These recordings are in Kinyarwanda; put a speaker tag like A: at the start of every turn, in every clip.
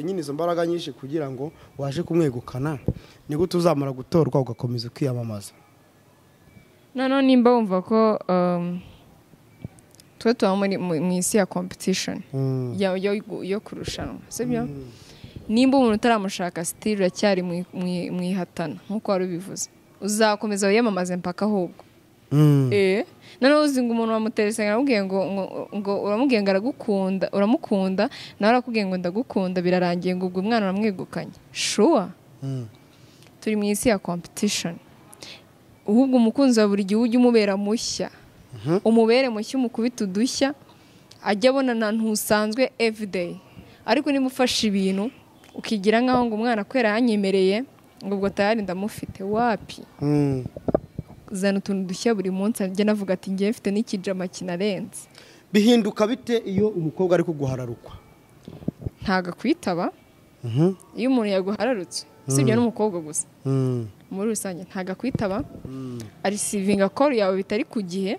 A: nyine izo mbaraga nyinshi kugira ngo waje kumwegukana ni gute uzamara gutorwa ugakomeza kwiyamamaza
B: noneho nimba wumva ko um, tuba tuba muri mu mu isi ya competition ya- yo- yo kurushanwa sibyo nimba umuntu utaramushaka sitiri uracyari mu i- mu i- mu ihatana nk'uko wari ubivuze uzakomeza wiyamamaze mpaka ahubwo eh noneho uzi ngo umuntu wamuterese aramubwiye ngo ngo- ngo uramubwiye ngo aragukunda uramukunda nawe arakubwiye ngo ndagukunda birarangiye ngo ubwo umwana uramwegukanye shuwa turi mu isi ya competition ahubwo umukunzi wa buri gihe ujye umubera mushya umubere mushya umukubita udushya ajya abona ahantu usanzwe everyday ariko niba ufashe ibintu ukigira nk'aho ngo umwana kubera yanyemereye ngo ubwo tayari ndamufite wapi zana utuntu dushya buri munsi ajya anavuga ati ngewe mfite n'ikijama kinarenze
A: bihinduka bite iyo umukobwa ari kuguhararukwa
B: ntago akwitaba iyo umuntu yaguhararutse usibye n'umukobwa gusa muri rusange ntago akwitaba arisivinga koru yawe bitari ku gihe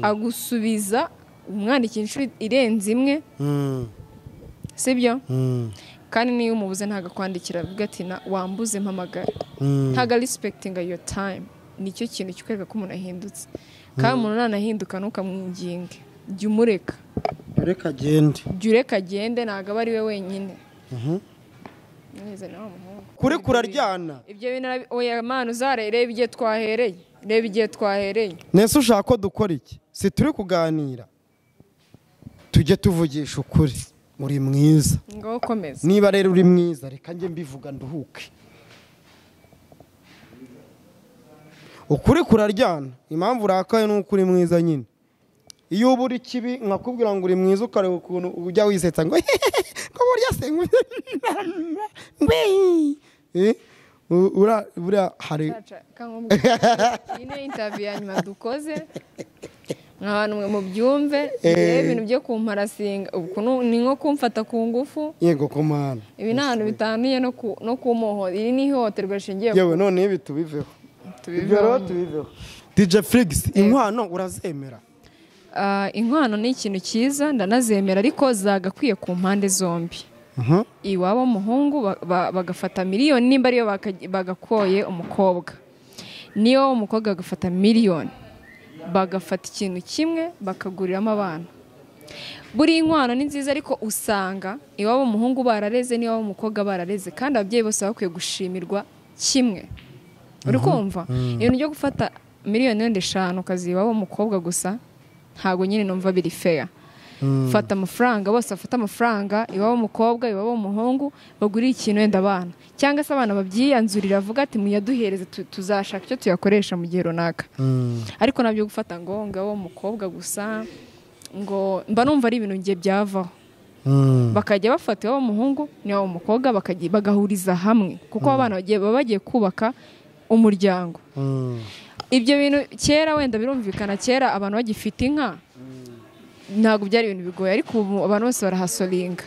B: agusubiza umwandikira inshuro irenze imwe sibyo kandi niyo umubuze ntago akwandikira avuga ati na wambuze mpamagara ntago arisipekitinga yo tayimu nicyo kintu kikwereka ko umuntu ahindutse kandi umuntu nanahinduka ntukamwinginge jya umureka
A: reka agende
B: jya ureka agende ntago aba ari we wenyine mwizane wa muhungu
A: kurekura ryana
B: ibyo bintu arabi- oya mwana uzare reba igihe twahereye reba igihe twahereye
A: nese ushaka ko dukora iki si turi kuganira tujye tuvugisha ukuri uri mwiza
B: ngaho ukomeza
A: niba rero uri mwiza reka njye mbivuga nduhuke ukuri kuraryana impamvu urakaye ni uko uri mwiza nyine iyo uba uri kibi nkakubwira ngo uri mwiza ukareba ukuntu ujya wisetsa ngo ngo burya se ngo- Wee! Eh, u- ura- buriya hari
B: Caca, kangombwa. iyi ni intaviyu ya nyuma dukoze abantu mwe mubyumve reba ibintu byo kumparasinga uku nu- ni nko kumfata ku ngufu
A: yego kumana
B: ibi ni ahantu bitanduye no ku- no ku moho iri ni ihohoterwa rishingiye ku
A: yewe none ibi tubiveho
B: tubivaho.
A: DJ Flix inkwano urazemera
B: Ah, inkwano ni ikintu cyiza ndanazemera ariko zagakwiye ku mpande zombi iwabo w'umuhungu ba- ba- bagafata miliyoni nimba ariyo baka- bagakoye umukobwa niyo umukobwa agafata miliyoni bagafata ikintu kimwe bakaguriramo abana buri nkwano ni nziza ariko usanga iwabo w'umuhungu barareze n'iwabo w'umukobwa barareze kandi ababyeyi bose baba bakwiye gushimirwa kimwe uri kumva ibintu byo gufata miliyoni wenda eshanu ukaziba w'umukobwa gusa ntabwo nyine numva biri feya fata amafaranga bose bafate amafaranga iwabo w'umukobwa iwabo w'umuhungu bagurire ikintu wenda abana cyangwa se abana babyiyanzurira avuga ati muyaduhereze tu- tuzashaka icyo tuyakoresha mu gihe runaka ariko nabyo gufata ngo ngaho w'umukobwa gusa ngo mba numva ari ibintu ngiye byavaho bakajya bafata iwabo w'umuhungu n'iwabo w'umukobwa bakajya- bagahuriza hamwe kuko abana bagiye baba bagiye kubaka umuryango ibyo bintu kera wenda birumvikana kera abantu bagifite inka ntabwo byari ibintu bigoye ariko ubu abantu bose barahasoringa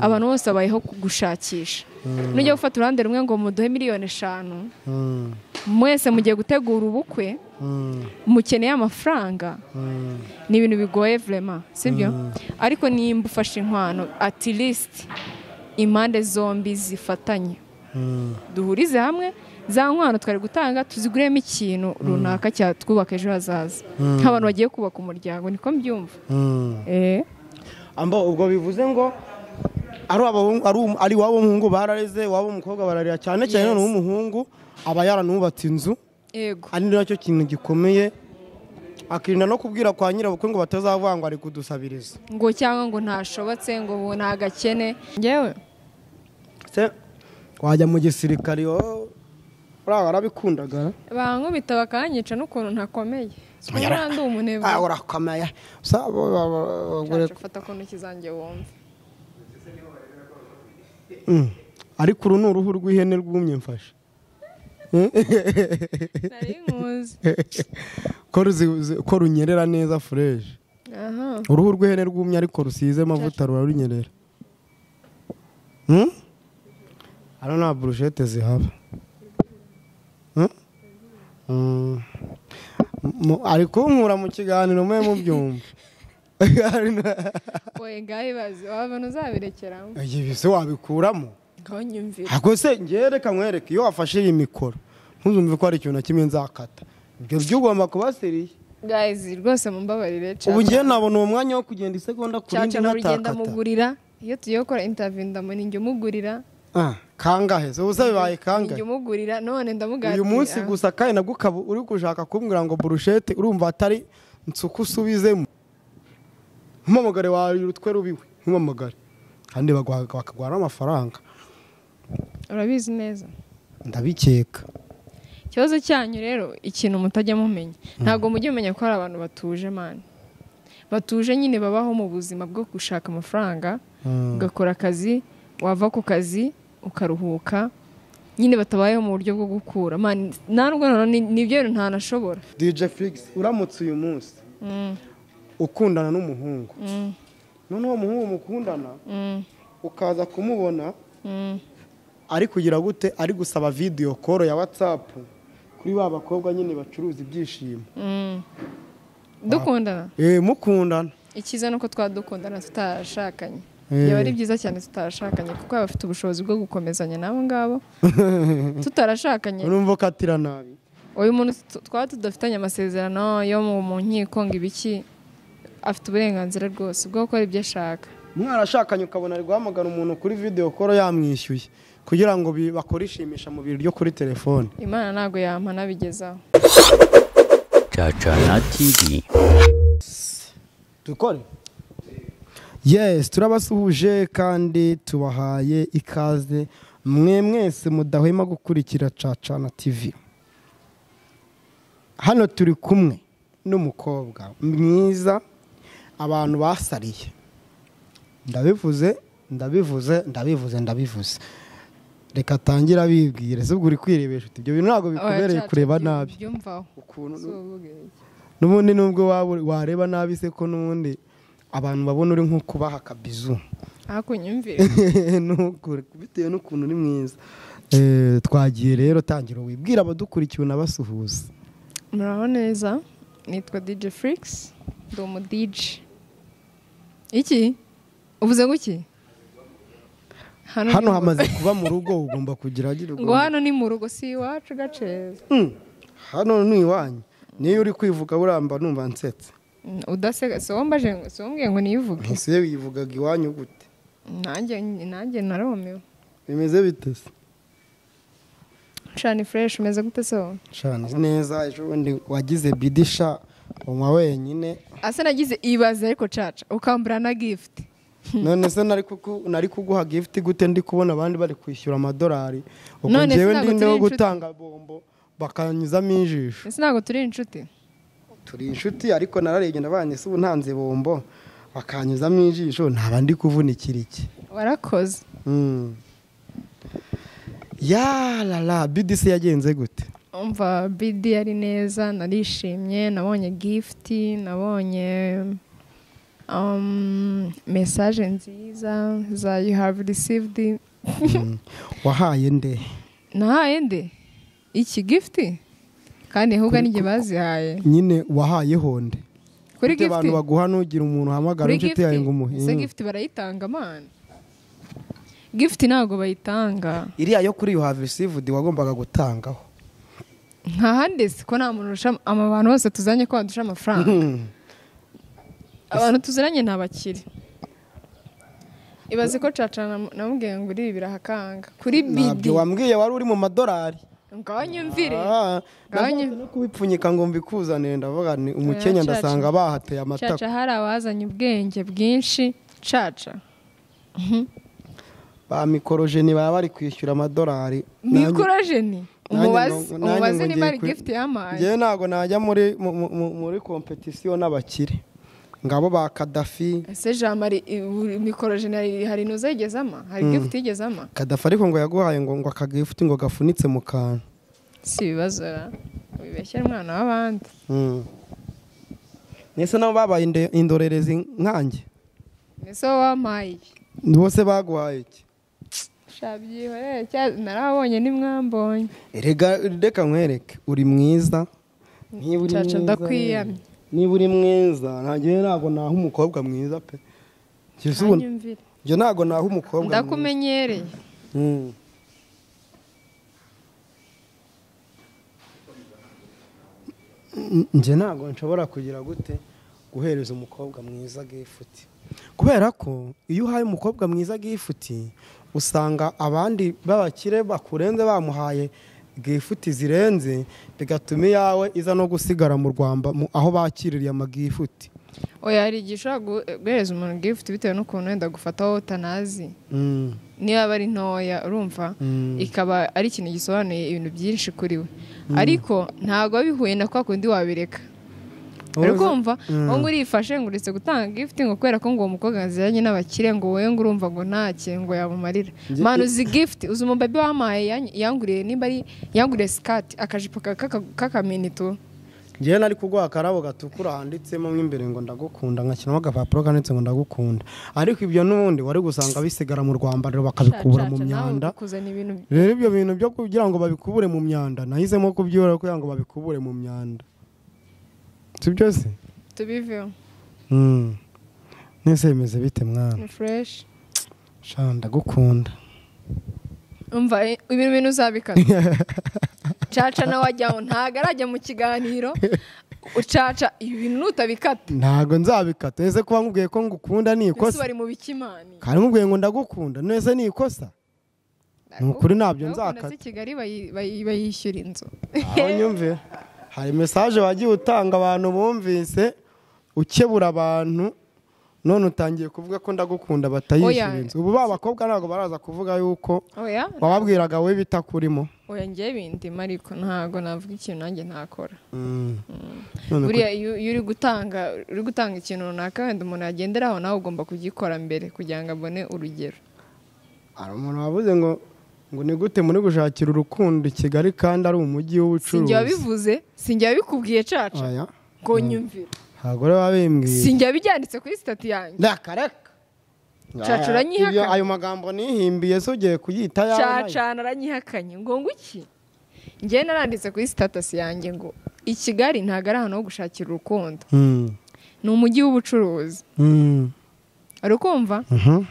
B: abantu bose babayeho ku- gushakisha nujya gufata uruhande rumwe ngo muduhe miliyoni eshanu mwese mugiye gutegura ubukwe mukeneye amafaranga ni ibintu bigoye vrema sibyo ariko nimba ufashe inkwano ati lisiti impande zombi zifatanye duhurize hamwe za nkwano twari gutanga tuziguremo ikintu runaka cyatwubaka ejo hazaza nk'abantu bagiye kubaka umuryango niko mbyumva Eh,
A: ambo ubwo bivuze ngo ari abahungu ari um- ari iwabo w'umuhungu barareze iwabo w'umukobwa bararira cyane cyane
B: Yes.
A: none uw'umuhungu aba yaranubatse inzu
B: yego
A: ari nacyo kintu gikomeye akirinda no kubwira kwa nyirabukwe ngo batazavuga ngo ari kudusabiriza
B: ngo cyangwa ngo ntashobotse ngo ubu ntagakene ngewe
A: se wajya mu gisirikare oh, uriya warabikundaga
B: bankubita bakanyica n'ukuntu ntakomeye Sinumva ndi umunebwe
A: Ah, urakomeye Sa- bo- bo- bo- bo-
B: Caca, fata ku ntoki zanjye wumve
A: Mm. ariko uru ni uruhu rw'ihene rwumye mfashe
B: nari nkuzi
A: ko ruzi- zi- ko runyerera neza fureje
B: aha
A: uruhu rw'ihene rwumye ariko rusize amavuta rurarunyerera Hmm? hano nta burushete zihaba Hmm? Mm. M- mu- ari kunkura mu kiganiro mwe mubyumva
B: bakoye ngaho ibaze wabona uzabirekeramo
A: ibise wabikuramo
B: ngaho nyumvira
A: ntabwo se ngewe reka nkwereke iyo wafashe iyi mikoro ntuzumve ko hari ikintu na kimwe nzakata ibyo byo ugomba kuba seriye
B: gayizi rwose mumbabarire
A: ubu ngewe nabona uwo mwanya wo kugenda isegonda ku
B: caca
A: rindi
B: nurugenda
A: ntatakata
B: mugurira iyo tugiye gukora intaviyu ndamuni njya umugurira
A: Ah, kangahe se ubusa bibaye
B: njya
A: kangahe
B: umugurira none ndamuganira
A: uyu munsi gusa kandi nabwo ukaba uri gushaka kumbwira ngo burushete urumva atari nsuku usubizemo mpamagare wawe urutwe rubiwe mpamagare kandi baguha- bakaguha n'amafaranga
B: urabizi neza
A: ndabikeka
B: ikibazo cyanyu rero ikintu mutajya mumenya ntabwo mujya mumenya ko hari abantu batuje mani batuje nyine babaho mu buzima bwo gushaka amafaranga
A: Mm.
B: ugakora akazi wava ku kazi ukaruhuka nyine batabayeho mu buryo bwo gukura mani ntabwo nibyo bintu ntanashobora
A: dj felix uramutse uyu munsi
B: Mm,
A: ukundana n'umuhungu
B: mm,
A: none uwo muhungu mukundana
B: mm,
A: ukaza kumubona
B: mm.
A: ari kugira gute ari gusaba vidiyo koro ya watsapu kuri ba bakobwa nyine bacuruza ibyishimo
B: Mm. dukundana
A: Eh, mukundana
B: icyiza ni uko twadukundana tutarashakanye
A: Eh.
B: byaba ari byiza cyane tutarashakanye kuko baba bafite ubushobozi bwo gukomezanya n'abo ngabo tutarashakanye
A: urumva ukatira nabi
B: uyu muntu tu- twaba tudafitanye amasezerano yo mu mu nkiko ngo ibiki afite uburenganzira rwose bwo gukora ibyo ashaka
A: mwarashakanye ukabona ari guhamagara umuntu kuri video koro yamwishyuye kugira ngo bi- bakore ishimisha mu biro ryo kuri telefone
B: imana ntabwo yampana bigezaho
C: Chachana TV.
A: dukore yes turabasuhuje kandi tubahaye ikaze mwe mwese mudahwema gukurikira cacana tv hano turi kumwe n'umukobwa mwiza abantu basariye ndabivuze ndabivuze ndabivuze ndabivuze reka atangire abibwire si ubwo uri kwirebesha uti ibyo bintu ntabwo bikubereye
B: Oya,
A: kureba
B: cyacu,
A: nabi
B: byumvaho
A: ukuntu
B: Si uvuge iki.
A: n'ubundi nubwo waba- wareba nabi se ko n'ubundi abantu babona uri nko kubaha akabizu
B: ariko unyumvire
A: Ntukure, bitewe n'ukuntu uri mwiza Eh, twagiye rero tangira wibwira abadukurikiye unabasuhuza
B: muraho neza nitwa dj flix ndi umu dj iki uvuze guki hano
A: hano
B: ni mu-
A: hamaze kuba mu rugo ugomba kugira agira
B: ngo
A: ugomba-
B: hano ni mu rugo si iwacu gaceza
A: Mm, hano ni iwanyu niyo uri kwivuga buramba numva nsetse
B: Mm, udaseka si wambaje ngo- si wambwiye ngo niyivuge
A: ese wivugaga iwanyu gute
B: nanjye nanjye narumiwe
A: bimeze bite se
B: shani fureshi umeze gute so
A: Shana, neza ejo bundi wagize bidisha unywa wenyine
B: asa nagize ibaze ariko caca ukambura na gifuti
A: none se nari kuku- nari kuguha gifuti gute ndi kubona abandi bari kwishyura amadolari ubwo
B: None se
A: ngewe
B: ntabwo
A: ndi ndi
B: turi
A: wo
B: inshuti?
A: gutanga bombo bakanyuzamo ijisho
B: ese ntabwo turi inshuti
A: turi inshuti ariko nararebye nabanye se ubu ntanze bombo bakanyuzamo ijisho ntaba ndi kuvunikira iki
B: warakoze
A: Mm. ya rara bidisi yagenze gute
B: umva bidi yari neza narishimye nabonye gifuti nabonye um, mesaje nziza za you have received
A: Mm. wahaye nde
B: nahaye nde iki gifuti kandi ahubwo ninjye bazihaye
A: nyine wahayeho nde
B: kuri
A: Ute abantu
B: gifuti
A: baguha nugira umuntu uhamagara inshuti yawe ngo umuhe
B: ese
A: Mm.
B: gifuti barayitanga mana gifuti ntabwo bayitanga
A: iriya yo kuri yuhave sivudi wagombaga gutangaho
B: nta handi si ko nta muntu urusha ama bantu bose tuzanye ko badusha amafaranga
A: Mm.
B: abantu tuziranye ni abakire ibaze ko caca nam- namubwiye ngo uri birahakanga kuri bidi
A: ntabyo wambwiye wari uri mu madolari
B: ngaho nyumvire
A: Ah,
B: Gabanya.
A: ndashaka no kubipfunyika ngo mbikuzanire ndavuga ni umukenya
B: caca.
A: ndasanga bahateye amatako
B: caca hari abazanye ubwenge bwinshi caca
A: ba mikorojeni baba bari kwishyura amadolari
B: mikorojeni
A: nanjye
B: umubazi
A: ngo- nanjye
B: umubazi
A: ngo
B: niba ari
A: ngiye kuri-
B: gifuti yampaye
A: ngewe ntabwo najya muri mu- mu- muri kompetisiyo n'abakire ngabo ba kadafi
B: ese jean marie mikorojeni hari- hari inuza yigezama hari gifuti yigezama
A: kadafi ariko ngo yaguhaye ngo ngo akagifuti ngo gafunitse mu kantu
B: si ibibazo ra wibeshyera umwana w'abandi
A: Mm. mbese nabo babaye inde- indorerezi nkanjye
B: mbese wowe wampaye iki
A: bose baguhaye iki
B: shabyihorere cya- narabonye nimwambonye
A: Erega reka nkwereke uri mwiza niba uri
B: Caca
A: mwiza
B: ndakwiyamye.
A: niba uri mwiza ntagiye ntabwo naha umukobwa mwiza pe kizungu
B: Hanyumvire.
A: ibyo ntabwo naha umukobwa
B: ndakumenyereye
A: Mm. N- njye ntabwo nshobora kugira gute guhereza umukobwa mwiza gifuti kubera ko iyo uhaye umukobwa mwiza gifuti usanga abandi b'abakire bakurenze bamuhaye gifuti zirenze bigatuma iyawe iza no gusigara mu rwanda mu- aho bakiririye amagifuti
B: oya hari igihe ushobora gu- guhereza umuntu gifuti bitewe n'ukuntu wenda gufata wowe utanazi
A: Mm,
B: niba ari ntoya urumva
A: mm,
B: ikaba ari ikintu gisobanuye ibintu byinshi kuri we ariko ntabwo biba bihuye na kwa kundi wabireka uri
A: Uzi-
B: kumva
A: Mm.
B: ngo urifashe ngo uretse gutanga gifuti ngo kubera ko ngo uwo mukobwa yaziranye n'abakire ngo wowe ngo urumva ngo ntake ngo yamumarira
A: Nge-
B: manu uzi gifuti uzi umubabi wampaye yan- yanguriye nimba ari yanguriye sikati akajipo ka- kaka- k'akaminito
A: njyewe nari kuguha akarabo gatukura handitsemo mo imbere ngo ndagukunda ngashyiramo agapapuro kanditse ngo ndagukunda ariko ibyo n'ubundi wari gusanga bisigara mu rwambariro bakabikubura mu
B: Caca, nawe
A: myanda
B: kuzana ibintu
A: rero ibyo bintu byo kugira ngo babikubure mu myanda nahisemo kubyihora kugira ngo babikubure mu myanda si byo se
B: tubiveho
A: Mm. mwese bimeze bite mwana
B: ni fureshi
A: sha ndagukunda
B: umva eh, ibintu bintu uzabikata caca nawe ajyaho ntabwo arajya mu kiganiro ucaca ibi bintu nutabikata
A: ntabwo nzabikata ese kuba nkubwiye ko ngukunda ni
B: ese
A: ikosa
B: bari mu bikimani
A: kandi nkubwiye ngo ndagukunda nese ni ikosa Ni ukuri ntabyo
B: Ndagukunda
A: nzakata.
B: z'i kigali bayi- bayi- bayishyura inzu
A: aho nyumve hari mesaje wagiye utanga abantu bumvise ukebura abantu none utangiye kuvuga ko ndagukunda
B: Oya.
A: batayishyura inzu ubu ba bakobwa ntabwo baraza kuvuga yuko
B: oya
A: wababwiraga we bitakurimo
B: oya njye bindimo ariko ntabwo navuga ikintu nanjye ntakora
A: Mm. None
B: buriya iyo iyo uri gutanga uri gutanga ikintu runaka wenda umuntu yagenderaho nawe ugomba kugikora mbere kugira ngo abone urugero
A: ku- hari umuntu wavuze ngo ngo ni gute muri gushakira urukundo i kigali kandi ari umujyi w'ubucuruzi
B: sinjye wabivuze sinjye wabikubwiye caca
A: Oya.
B: ngo nyumvire
A: abagore babimbwiye
B: sinjye wabibyanditse kuri sitati yanjye
A: reka reka
B: Caca uranyihakana.
A: Ibyo- ayo magambo nihimbiye so ugiye kuyita ayawe nayo.
B: cacana aranyihakanye ngo nguki njye naranditse kuri sitatasi yanjye ngo i kigali ntabwo ari ahantu ho gushakira urukundo
A: Mm.
B: ni umujyi w'ubucuruzi
A: Mm.
B: ari ukumva
A: Mhm.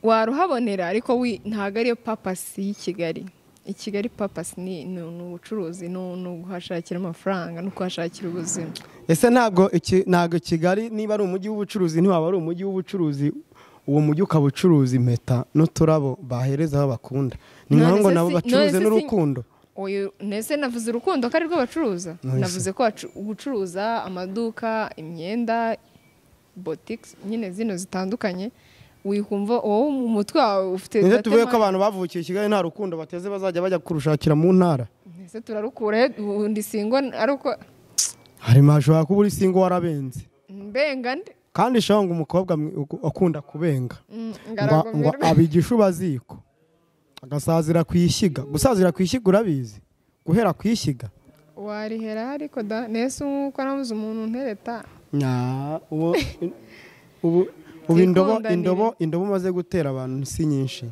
B: waruhabonera ariko wi- ntabwo ariyo papasi y'i kigali i kigali papasi ni ni ni ubucuruzi ni ni uguhashakira amafaranga no kuhashakira ubuzima
A: ese ntabwo iki- ntabwo kigali niba ari umujyi w'ubucuruzi ntiwaba ari umujyi w'ubucuruzi uwo mujyi ukaba ucuruza impeta n'uturabo bahereza aho bakunda ni
B: None
A: ngombwa ngo
B: se
A: nabo
B: si-
A: bacuruze
B: none se si-
A: n'urukundo
B: Oyo nese navuze urukundo ko ari rwo bacuruza
A: Nonese.
B: navuze ko bacu- gucuruza amaduka imyenda botikisi nyine zino zitandukanye wikumva wowe mu mutwe wawe ufite
A: nibyo
B: datema-
A: tuvuye ko abantu bavukiye i kigali nta rukundo bateze bazajya bajya kurushakira mu ntara
B: Nese turarukura he, ubundi singo ariko
A: harimo hashobora kuba uri singo warabenze
B: mbenga nde
A: kandi shanga umukobwa mwi- ugu- akunda kubenga
B: Mm,
A: ngo ngo
B: ngaragumirwe
A: aba igishuba ziko agasazira ku ishyiga gusazira ku ishyiga urabizi guhera ku ishyiga
B: warihera ariko da nese nk'uko nabuze umuntu untereta
A: Nya, ubu ubu ubu indobo
B: Twikundanire.
A: indobo indobo umaze gutera abantu si nyinshi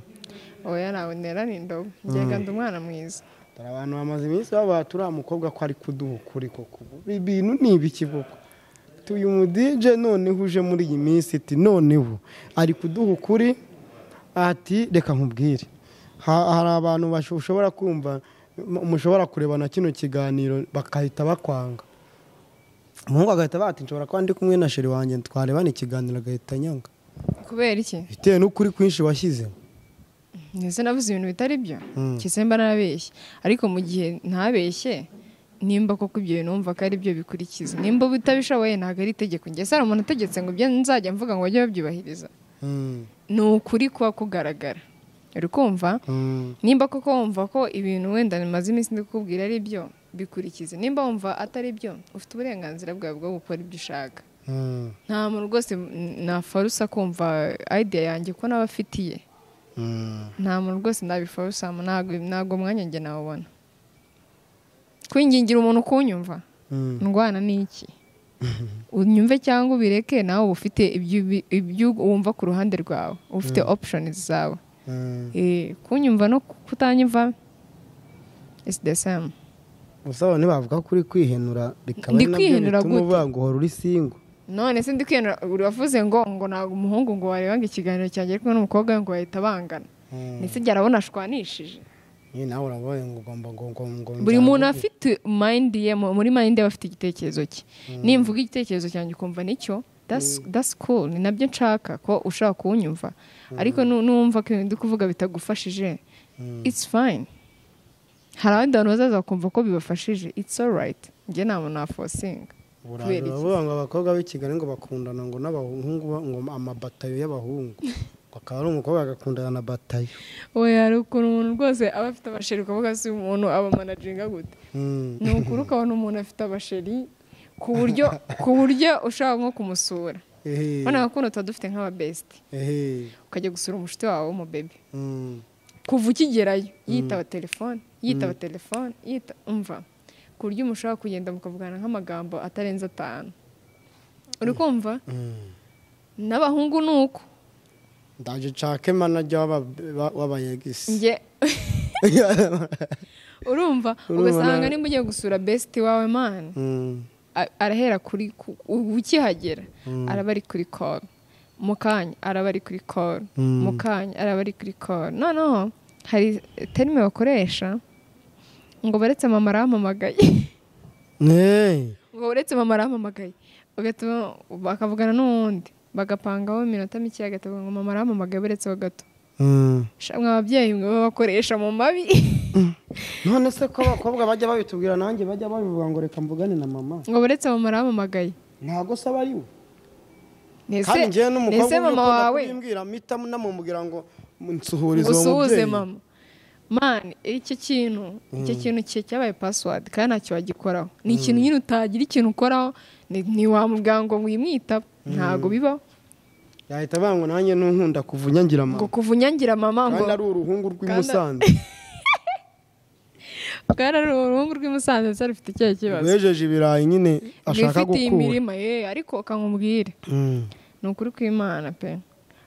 B: oya nawe ntera ni indobo ngega ndi umwana mwiza
A: dore abantu bamaze iminsi babaha turiya mukobwa ko ari kuduha ukuri koko Ubu ibintu ni ibiki koko tuyu mudije noneho uje muri iyi minsi iti noneho ari kuduha ukuri ati reka nkubwire Ha- hari abantu basho- ushobora kumva mu- mushobora kurebana kino kiganiro bakahita bakwanga umuhungu agahita bati nshobora kuba ndi kumwe na sheri wanjye twarebana ikiganiro agahita anyanga
B: kubera iki
A: bitewe n'ukuri kwinshi washyizeho
B: ndetse navuze ibintu bitari byo
A: Mm.
B: kisemba narabeshye ariko mu gihe ntabeshye nimba koko ibyo bintu wumva ko ari byo bikurikiza nimba utabishoboye ntabwo ari itegeko ngese hari umuntu utegetse ngo ibyo nzajya mvuga ngo bajye babyubahiriza
A: Mm,
B: ni ukuri kuba kugaragara uri kumva
A: mm,
B: nimba koko wumva ko ibintu wenda bimaze iminsi ndi kukubwira ari byo bikurikize nimba wumva atari byo ufite uburenganzira bwawe bwo gukora ibyo ushaka
A: mm,
B: nta muntu rwose nafarusa kumva idea yanjye ko nawe afitiye
A: mm.
B: nta muntu rwose nabifora usanga ntabwo ntabwo umwanya njye nawubona kwingingira umuntu kunyumva
A: Mm.
B: ndwana n'iki unyumve cyangwa ubireke nawe uba ufite ibyo ubi- ibyo wumva ku ruhande rwawe uba ufite options zawe
A: Mm.
B: Eh, kunyumva no kutanyumva isi de same
A: gusa abantu bavuga ko uri kwihenura bikaba
B: Ndi
A: ari nabyo
B: kwihenura
A: bituma
B: gute?
A: uvuga ngo uhora uri singo
B: none se ndi kwiyana uravuze ngo ngo ntabwo umuhungu ngo warebanga ikiganiro cyanjye ariko n'umukobwa ngo bahita bangana ndetse igihe arabona ashwanishije
A: nyine nawe urabona ngo ugomba ngo ngo ngo
B: buri muntu afite mayindi ye mu- muri mayindi ye aba afite igitekerezo cye nimvuga igitekerezo cyanjye ukumva nicyo dasi cool ni nabyo nshaka ko ushaka kuwunyumva ariko nu- nuwumva ko ibintu ndi kuvuga bitagufashije it's fine hari abandi bantu bazaza bakumva ko bibafashije it's alright njye nta muntu wafosinga kubera iki?
A: uravuga ngo abakobwa b'i Kigali ngo bakundana ngo n'abahungu ba- ngo amabatayo y'abahungu ngo akaba ari umukobwa agakundana na batayo
B: we hari ukuntu umuntu rwose aba afite abasheri ukavuga si umuntu aba manajinga gute
A: Mm.
B: ni ukuri ukabona umuntu afite abasheri ku buryo ku buryo ushaka nko kumusura
A: Ehe,
B: urabona ko tuba dufite nk'ababesiti
A: ehe,
B: ukajya gusura umushuti wawe w'umubebe
A: mm.
B: kuva ukigerayo yitaba telefone yitaba telefone yita umva ku buryo umushaka kugenda mukavugana nk'amagambo atarenze atanu uri kumva
A: Mm.
B: n'abahungu ni uko
A: ndaje nshake manajya w'aba- wa- w'abayegisi
B: njye urumva
A: Urumva
B: ugasanga
A: nawe.
B: nimba ugiye gusura besiti wawe mani
A: Mm.
B: a- arahera kuri ku- u- ukihagera araba ari kuri call mu kanya araba ari kuri call
A: Mm.
B: mu kanya araba ari kuri call noneho hari terime bakoresha ngo baretse mama arampamagaye
A: Hey.
B: ngo uretse mama arampamagaye ugatuma bakavugana n'uwundi bagapangaho iminota mike agatavuga ngo mama arampamagaye buretse ho gato
A: Mm.
B: shamwe ababyeyi mwe bakoresha mu mabi
A: none se ko abakobwa bajya babitubwira nanjye bajya babivuga ngo reka mvugane na mama
B: ngo buretse mama arampamagaye
A: ntabwo se aba ari we
B: Ese-
A: kandi njyewe
B: ese
A: n'umukobwa
B: mama wawe
A: kubimbwira mpita namumubwira ngo nsuhurize uwo
B: usuhuze
A: mubyeyi
B: mama mani icyo kintu icyo kintu cye cyabaye password kandi ntacyo wagikoraho ni ikintu nyine utagira ikintu ukoraho ni- ntiwamubwira ngo wimwitaba ntabwo bibaho
A: yahita avuga ngo nanjye ntunkunda kuva unyangira
B: ngo
A: mama
B: kuva unyangira mama ngo
A: kandi ari uruhungu rw'i
B: kandi-
A: Musanze
B: bwana ari uruhungu rw'imusanze ndetse rufite icyo kibazo
A: rwejeje ibirayi nyine ashaka
B: rwifitiye
A: gukura
B: imirima ye ariko ukamubwire
A: Mm.
B: ni ukuri kw'imana pe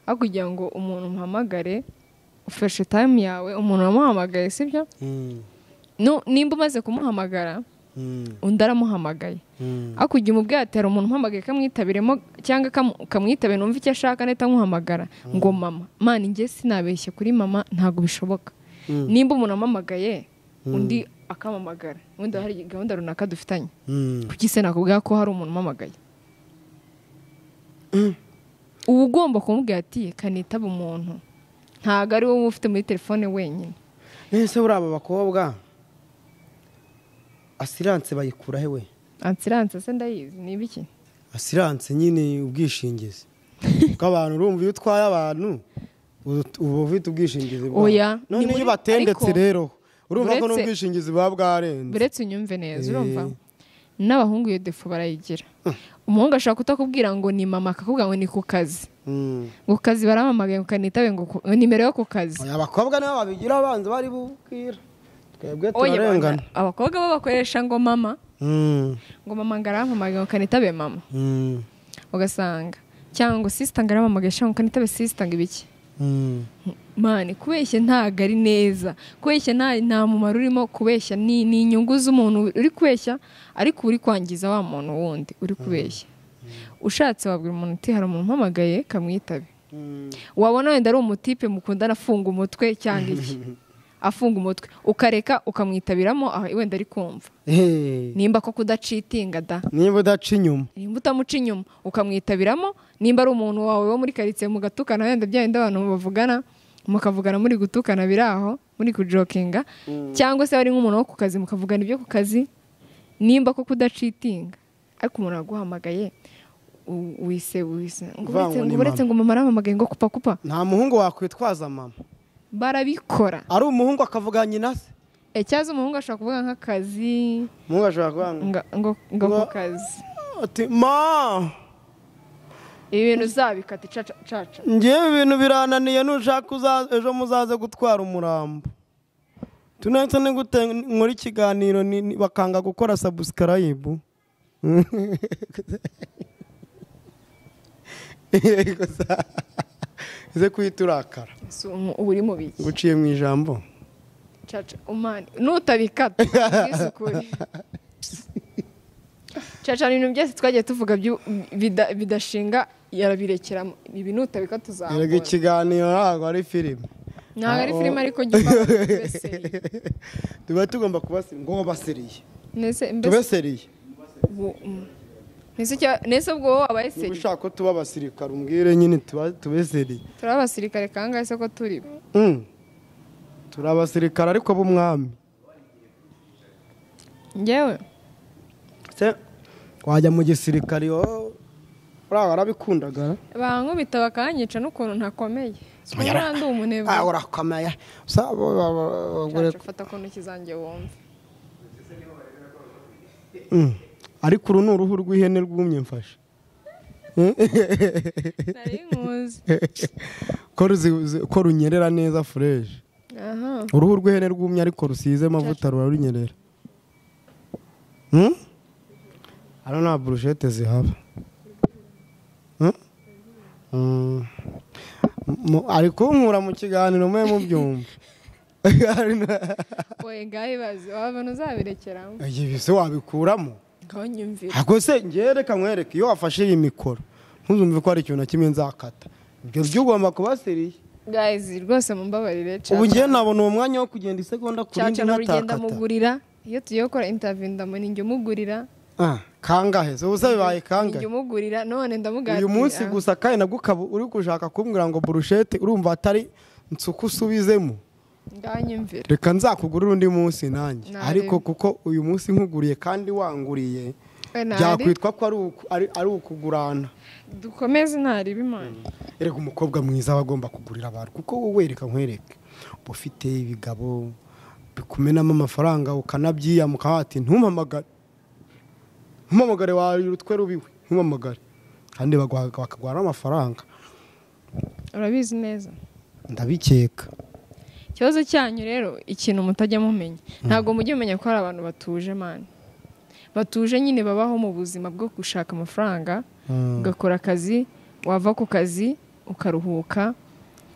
B: aho kugira ngo umuntu umuhamagare ufashe time yawe umuntu wamuhamagaye sibyo
A: Mm.
B: Nu- nimba umaze kumuhamagara
A: Mm.
B: undi aramuhamagaye
A: Mm.
B: ariko igihe umubwiye ati hari umuntu umpamagaye kamwitabiremo cyangwa kamu- kamwitabe numva icyo ashaka ndahita nkuhamagara ngo mama mana njye sinabeshye kuri mama ntabwo bishoboka
A: Mm.
B: nimba umuntu ampamagaye undi akampamagara wenda hari gahunda runaka dufitanye
A: Mm.
B: kuki se nakubwira ko hari umuntu umpamagaye uba ugomba kumubwira ati kanitaba umuntu ntabwo ari wowe uba ufite muri telefone wenyine
A: ese buriya aba bakobwa asiranse bayikura he we
B: ansiranse se ndayizi ni ibiki
A: asiranse nyine ubwishingizi bw'abantu urumva iyo utwaye abantu ubu- uba ufite ubwishingizi bwabo.
B: Oya,
A: none
B: ni muri-
A: iyo batendetse
B: ariko-
A: rero urumva ko
B: uretse-
A: n'ubwishingizi buba bwarenze
B: buretse unyumve
A: Eh.
B: neza urumva n'abahungu iyo defu barayigira umuhungu ashobora kutakubwira ngo ni mama akakubwira ngo ni ku kazi
A: Mm.
B: ku kazi baramamagaye ngo kanitabe ngo ku- nimero yo ku kazi
A: Oya, abakobwa nibo babigira abanza bari bubwira twebwe
B: Oye,
A: turarengana
B: bana, abakobwa bo bakoresha ngo mama
A: Mm.
B: ngo mama ngarampamagaye ngo kanitabe mama
A: Mm.
B: ugasanga cyangwa ngo sisita ngarampamagaye cyangwa ngo kanitabe sisita ngo ibiki
A: Mm.
B: mani kubeshya ntabwo ari neza kubeshya nta nta mumaro urimo kubeshya ni ni inyungu z'umuntu uri kubeshya ariko uri kwangiza wa muntu wundi uri kubeshya ushatse wabwira umuntu uti hari umuntu umpamagaye kamwitabe
A: Mm.
B: wabona wenda ari umutipe mukundana afunga umutwe cyangwa iki afunga umutwe ukareka ukamwitabiramo aho wenda ari kumva
A: Hey.
B: nimba ko kudacitinga da
A: niba udaca inyuma
B: nimba utamuca inyuma ukamwitabiramo nimba ari umuntu wawe wo muri karitsiye mugatukana wenda bya bindi abantu bavugana mukavugana muri gutukana biri aho muri kujokinga cyangwa se ari nk'umuntu wo ku kazi mukavugana ibyo ku kazi nimba ko kudacitinga ariko umuntu aguhamagaye u- wise wise ngo
A: Uvuga
B: uretse-
A: ngo ni
B: ngo uretse ngo mama arampamagaye ngo kupa kupa
A: nta muhungu wakwitwaza mama
B: barabikora
A: ari umuhungu akavuga nyina se
B: E, cyaza umuhungu ashobora kuvuga nk'akazi
A: umuhungu ashobora kuvuga ngo
B: nga- ngo ngo ku
A: Ngo-
B: kazi
A: ati ma
B: ibi bintu zabikata icaca caca
A: ngewe ibintu birananiye nushaka uza- ejo muzaze gutwara umurambo tunetse nigute nkora ikiganiro ni- ni- bakanga gukora sabusikarayibu ize kuhita urakara
B: Si umu- uba uri mu biki
A: uciye mu ijambo
B: caca umani nutabikata bwisukure cyane ibintu byose twagiye tuvuga byu- bida- bidashinga yarabirekera ibi nutabika
A: erega
B: tuzamura
A: ikiganiro ntabwo ari filime
B: ntabwo ari filime ariko mbese
A: tuba tugomba kubasiriya ngo basiriye
B: mbese
A: tubeseriye
B: ubu- mm. Mbese cya- mbese ubwo wowe
A: niba
B: abayeseri
A: ushaka ko tuba abasirikare umbwire nyine tuba tubeseriye
B: turi abasirikare kangahe se ko turi
A: Mm. turi abasirikare ariko b'umwami
B: ngewe
A: se wajya mu gisirikare wowe uriya warabikundagara
B: bankubita bakanyica n'ukuntu ntakomeye
A: Yara-
B: ubundi umunebwe
A: Ah, urakomeye Sa- bo- bo- bo- bo-
B: Caca, fata ko ntoki zanjye wumve
A: Mm. ariko uru ni uruhu rw'ihene rwumye mfashe
B: nari nkuzi
A: ko ruzi- zi- ko runyerera neza fureshi
B: aha
A: uruhu rw'ihene rwumye ariko rusize amavuta rurarunyerera Hmm? hano nta burushete zihaba Hmm? Mm. Mu- ari kunkura mu kiganiro mwe mubyumva
B: we ngaho bazi wabona uzabirekeramo
A: ibi se wabikuramo
B: ngaho nyumvira
A: ntabwo se ngereka nkwereke iyo wafashe iyi mikoro ntuzumve ko hari ikintu na kimwe nzakata ibyo byo ugomba kuba seriye
B: gayizi rwose mumbabarire
A: ubu
B: caca
A: ngewe nabona uwo mwanya wo kugenda isegonda ku
B: caca
A: rindi
B: nurugenda
A: ntatakata
B: mugurira iyo tugiye gukora intaviyu ndamuni njya umugurira
A: Ah, kangahe se ubusa bibaye
B: njya
A: kangahe
B: umugurira none ndamugatira
A: uyu munsi gusa kandi nabwo ukaba uri gushaka kumbwira ngo burushete urumva atari nsuku usubizemo
B: ngaho nyumvira
A: reka nzakugurira undi munsi nanjye
B: Nari.
A: ariko kuko uyu munsi nkuguriye kandi wanguriye
B: we ntari
A: byakwitwa ko ari uku- ari- ari ukugurana
B: dukomeze ntaribe imana
A: erega umukobwa mwiza aba agomba kugurira abantu kuko wowe reka nkwereke uba ufite ibigabo bikumenamo amafaranga ukanabyiyama ukaba wati ntumpamagare ntumpamagare warira utwe rubiwe ntumpamagare kandi baguha- bakaguha n'amafaranga
B: urabizi neza
A: ndabikeka
B: ikibazo cyanyu rero ikintu mutajya mumenya ntabwo mujya mumenya ko hari abantu batuje mani batuje nyine babaho mu buzima bwo gushaka amafaranga ugakora akazi wava ku kazi ukaruhuka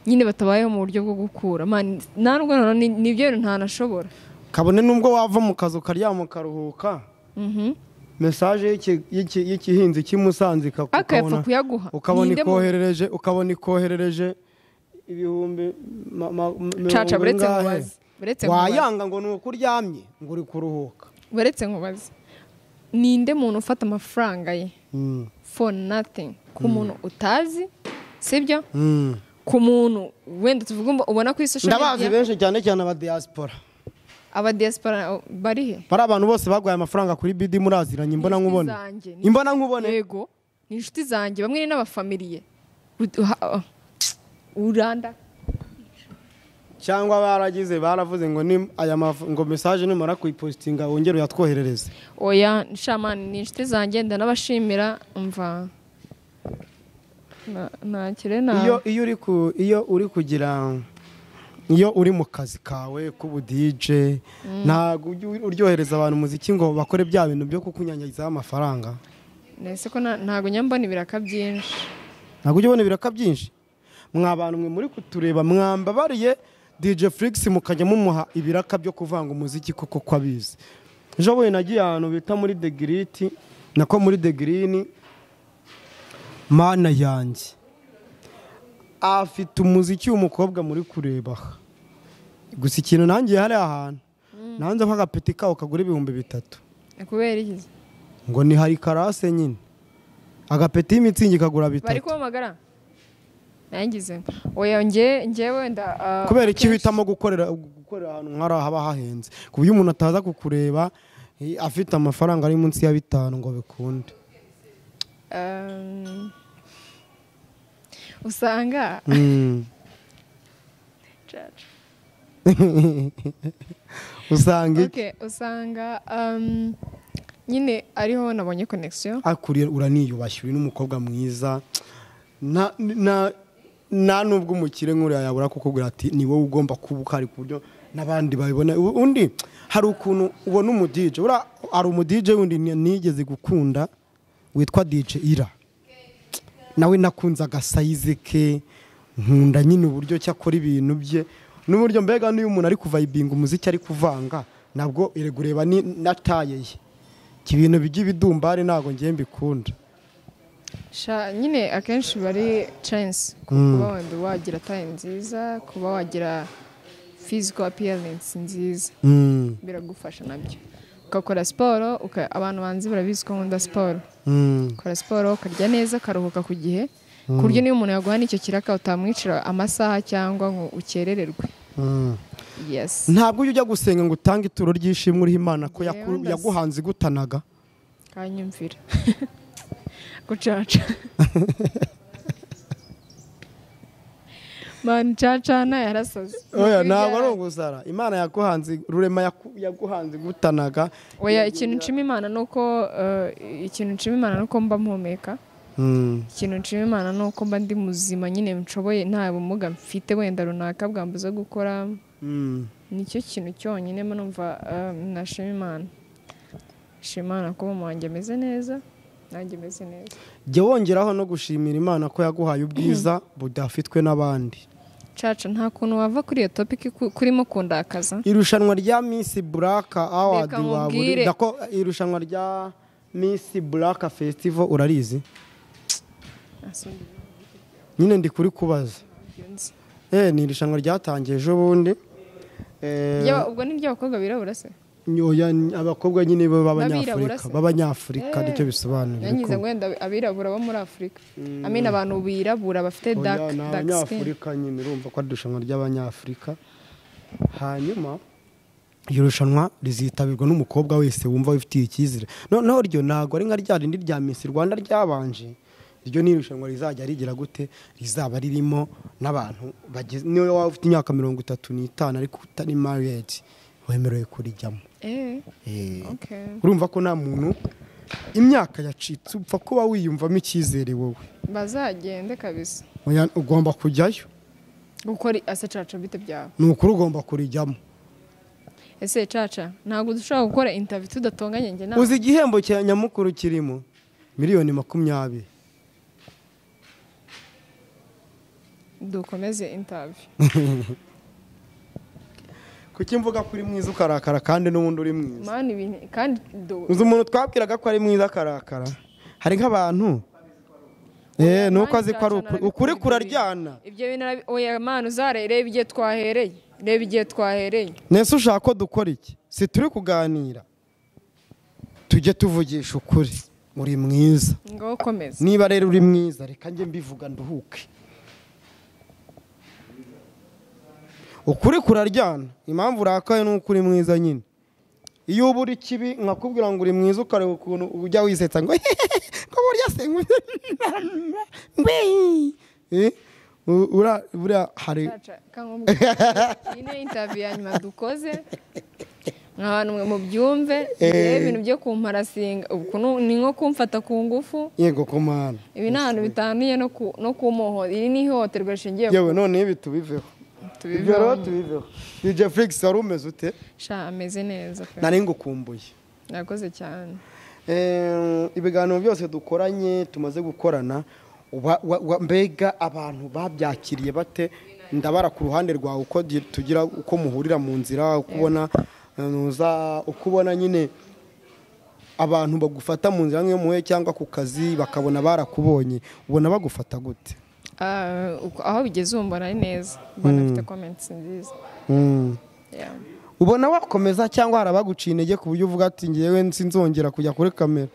B: nyine batabayeho mu buryo bwo gukura mani narwo noneho ni- nibyo bintu ntanashobora
A: kabone n'ubwo wava mu kazi ukaryama ukaruhuka
B: Mhm.
A: mesaje y'iki- y'iki- y'igihinzi cy'i Musanze ikakukabona-
B: akayapfa kuyaguha
A: ukabona
B: Ninde mu-
A: ikoherereje ukabona ikoherereje ibihumbi ma- ma- mirongo
B: caca buretse
A: ingahe.
B: nkubaze buretse nkubaze
A: wayanga ngo ni uko uryamye ngo uri kuruhuka
B: buretse nkubaze ninde muntu ufata amafaranga ye for nothing ku muntu utazi sibyo ku muntu wenda tuvugumba ubona kuri social
A: ndabazi
B: media
A: benshi cyane cyane aba diaspora
B: aba diaspora bari he
A: bari abantu bose baguhaye amafaranga kuri bidi muraziranye imbona
B: Inshuti
A: nkubone
B: zanjye ni-
A: imbona nkubone
B: yego ni inshuti zanjye bamwe ni n'abafamiliye Ut- ha- uranda
A: cyangwa baragize baravuze ngo ni aya maf- ngo message nimara kuyipositinga wongere uyatwoherereze
B: oya nshamani ni inshuti zanjye ndanabashimira mva Na- ntakire na
A: iyo iyo uri ku iyo uri kugira iyo uri mu kazi kawe k'ubu DJ ntabwo ujya uryohereza abantu umuziki ngo bakore bya bintu byo kukunyanyagizaho amafaranga
B: nese ko na- ntago njya mbona ibiraka byinshi
A: ntabwo ujya ubona ibiraka byinshi mwa bantu mwe muri kutureba mwambabariye DJ Flix mukajya mumuha ibiraka byo kuvanga umuziki kuko ko abizi ejo bundi nagiye ahantu bita muri The Grit nako muri The Green mana yanjye afite umuziki w'umukobwa muri kureba aha. gusa ikintu nangiye hariya ahantu nanze ko agapeti kawo kagura ibihumbi bitatu
B: Ni kubera iki
A: ngo ni hari karase nyine agapeti y'imitsingi kagura
B: bari
A: bitatu
B: kumpamagara nangize oya nge ngewe nda ah,
A: kubera iki uhitamo gukorera gukorera ahantu nk'ari haba hahenze ku buryo umuntu ataza kukureba eh, afite amafaranga ari munsi ya bitanu ngo bikunde
B: Um, usanga
A: Mm.
B: Caca.
A: usanga iki
B: Okay, usanga um, nyine ariho nabonye connection
A: akuriye uraniyubashye uri n'umukobwa mwiza nta nta- nta n'ubwo umukire nk'uriya yabura kukubwira ati ni wowe ugomba kuba uhari ku buryo n'abandi babibona U- undi hari ukuntu ubona umudije buriya hari umudije wundi ni- nigeze gukunda witwa dije ira nawe nakunze agasayizi ke nkunda nyine uburyo ki akora ibintu bye n'uburyo mbega n'iyo umuntu ari kuvayibinga umuziki ari kuvanga nabwo ere ureba ni na taye ye ibintu by'ibidumbari ntabwo ngiye mbikunda
B: Sha, nyine akenshi bari chance kuba wenda wagira tayi nziza kuba wagira physical appearance nziza
A: Mm,
B: biragufasha nabyo ugakora siporo uka- abantu banzi barabizi ko nkunda siporo
A: mm,
B: ukora siporo ukarya neza ukaruhuka ku gihe ku buryo niba umuntu yaguha n'icyo kiraka utamwicira amasaha cyangwa ngo ukerererwe
A: mm.
B: yesi
A: ntabwo ujya ujya gusenga ngo utange ituro ry'ishimwe uriho imana ko
B: Njyewe
A: yaku-
B: ndasa-
A: yaguhanze igutanaga
B: kanyumvira gucaca mani cacana yarasaze
A: oya ntabwo ari ugusara imana yaguhanze rurema yaku- yaguhanze igutanaga
B: oya ikintu nshima imana ni uko eh, ikintu nshima imana ni uko mba mpumeka
A: Mm,
B: ikintu nshima imana ni uko mba ndi muzima nyine nshoboye nta bumuga mfite wenda runaka bwambuza gukora
A: mm.
B: nicyo kintu cyonyine mba numva eh, nashima imana nshima imana kuba mu wanjye ameze neza nanjye meze neza
A: jya wongeraho no gushimira imana ko yaguhaye ubwiza budafitwe n'abandi
B: caca nta kuntu wava kuri iyo topiki ku- kurimo kundakaza
A: irushanwa rya misi buraka awadi
B: Reka
A: waburi
B: nkubwire.
A: dako irushanwa rya misi buraka fesitivo urarizi
B: Asumba
A: nyine ndi kuri kubaza
B: ibyo nzi.
A: Eh, ni irushanwa ryatangiye ejo bundi Eh,
B: Ry'aba- ubwo ni ry'abakobwa birabura se
A: oya, ni abakobwa nyine bo
B: N'abirabura
A: b'abanyafurika
B: se?
A: b'abanyafurika
B: Eh,
A: nicyo bisobanura
B: yangize ngo
A: ariko-
B: wenda abirabura bo muri afurika amina abantu birabura bafite
A: Oya,
B: dark
A: ni
B: dark skin
A: abanyafurika nyine urumva ko ari irushanwa ry'abanyafurika hanyuma iryo rushanwa rizitabirwa n'umukobwa wese wumva wifitiye icyizere noneho ryo ntabwo ari nka rya rindi rya misi rwanda ryabanje iryo ni irushanwa rizajya rigira gute rizaba ririmo n'abantu bageze niyo waba ufite imyaka mirongo itatu n'itanu ariko utari mariyedi wemerewe kurijyamo
B: eh
A: Eh,
B: okay
A: urumva ko nta muntu imyaka yacitse upfa kuba wiyumvamo icyizere wowe
B: bazagende kabisa
A: Oya, ugomba kujyayo
B: gukora ase caca bite byaba
A: ni ukuri ugomba kurijyamo
B: ese caca ntabwo dushobora gukora interview tudatonganye njye nawe
A: uzi igihembo cya nyamukuru kirimo miliyoni makumyabiri
B: dukomeze interview
A: kuki mvuga ko uri mwiza ukarakara kandi n'ubundi uri mwiza
B: mani ibintu kandi do
A: uzi umuntu twabwiraga ko ari mwiza akarakara hari nk'abantu Eh, ni uko azi ko ari ukuri ukuri kuraryana
B: ibyo bintu arabi- oya mani uzarerebe igihe twahereye reba igihe twahereye
A: nese ushaka ko dukora iki si turi kuganira tujye tuvugisha ukuri uri mwiza
B: ngaho komeza
A: niba rero uri mwiza reka njye mbivuga nduhuke ukuri kuraryana impamvu urakaye ni uko uri mwiza nyine iyo uba uri kibi nkakubwira ngo uri mwiza ukareba ukuntu ujya wisetsa ngo ngo burya se ngwii buriya hari
B: Caca, kankubwire. iyi ni interview ya nyuma dukoze mwa bantu mwe mubyumve
A: Eh.
B: ibintu byo kumparasinga uku nu- ni nko kumfata ku ngufu
A: yego kumana
B: ibi ni ahantu bitaniye no ku- no ku muhoza iri ni ihohoterwa rishingiye ku-
A: yewe none ibi tubiveho ibyo rero
B: tubivaho
A: tubiveho dj flix wari umeze ute
B: sha ameze neza pe
A: nari ngukumbuye
B: nakoze cyane
A: Eh, ibiganiro byose dukoranye tumaze gukorana wa- wa- wa- mbega abantu babyakiriye bate ndabara ku ruhande rwawe uko di- tugira uko muhurira mu nzira uko ubona eh, nuza- uko ubona nyine abantu bagufata mu nzira nk'iyo cyangwa ku kazi bakabona barakubonye ubona bagufata gute
B: Ah, uko- aho bigeze ubu mbona ari neza mbona afite comments nziza
A: Mm.
B: Yeah.
A: ubona wakomeza cyangwa hari abaguciye intege ku buryo uvuga ati ngewe sinzongera kujya kuri kamera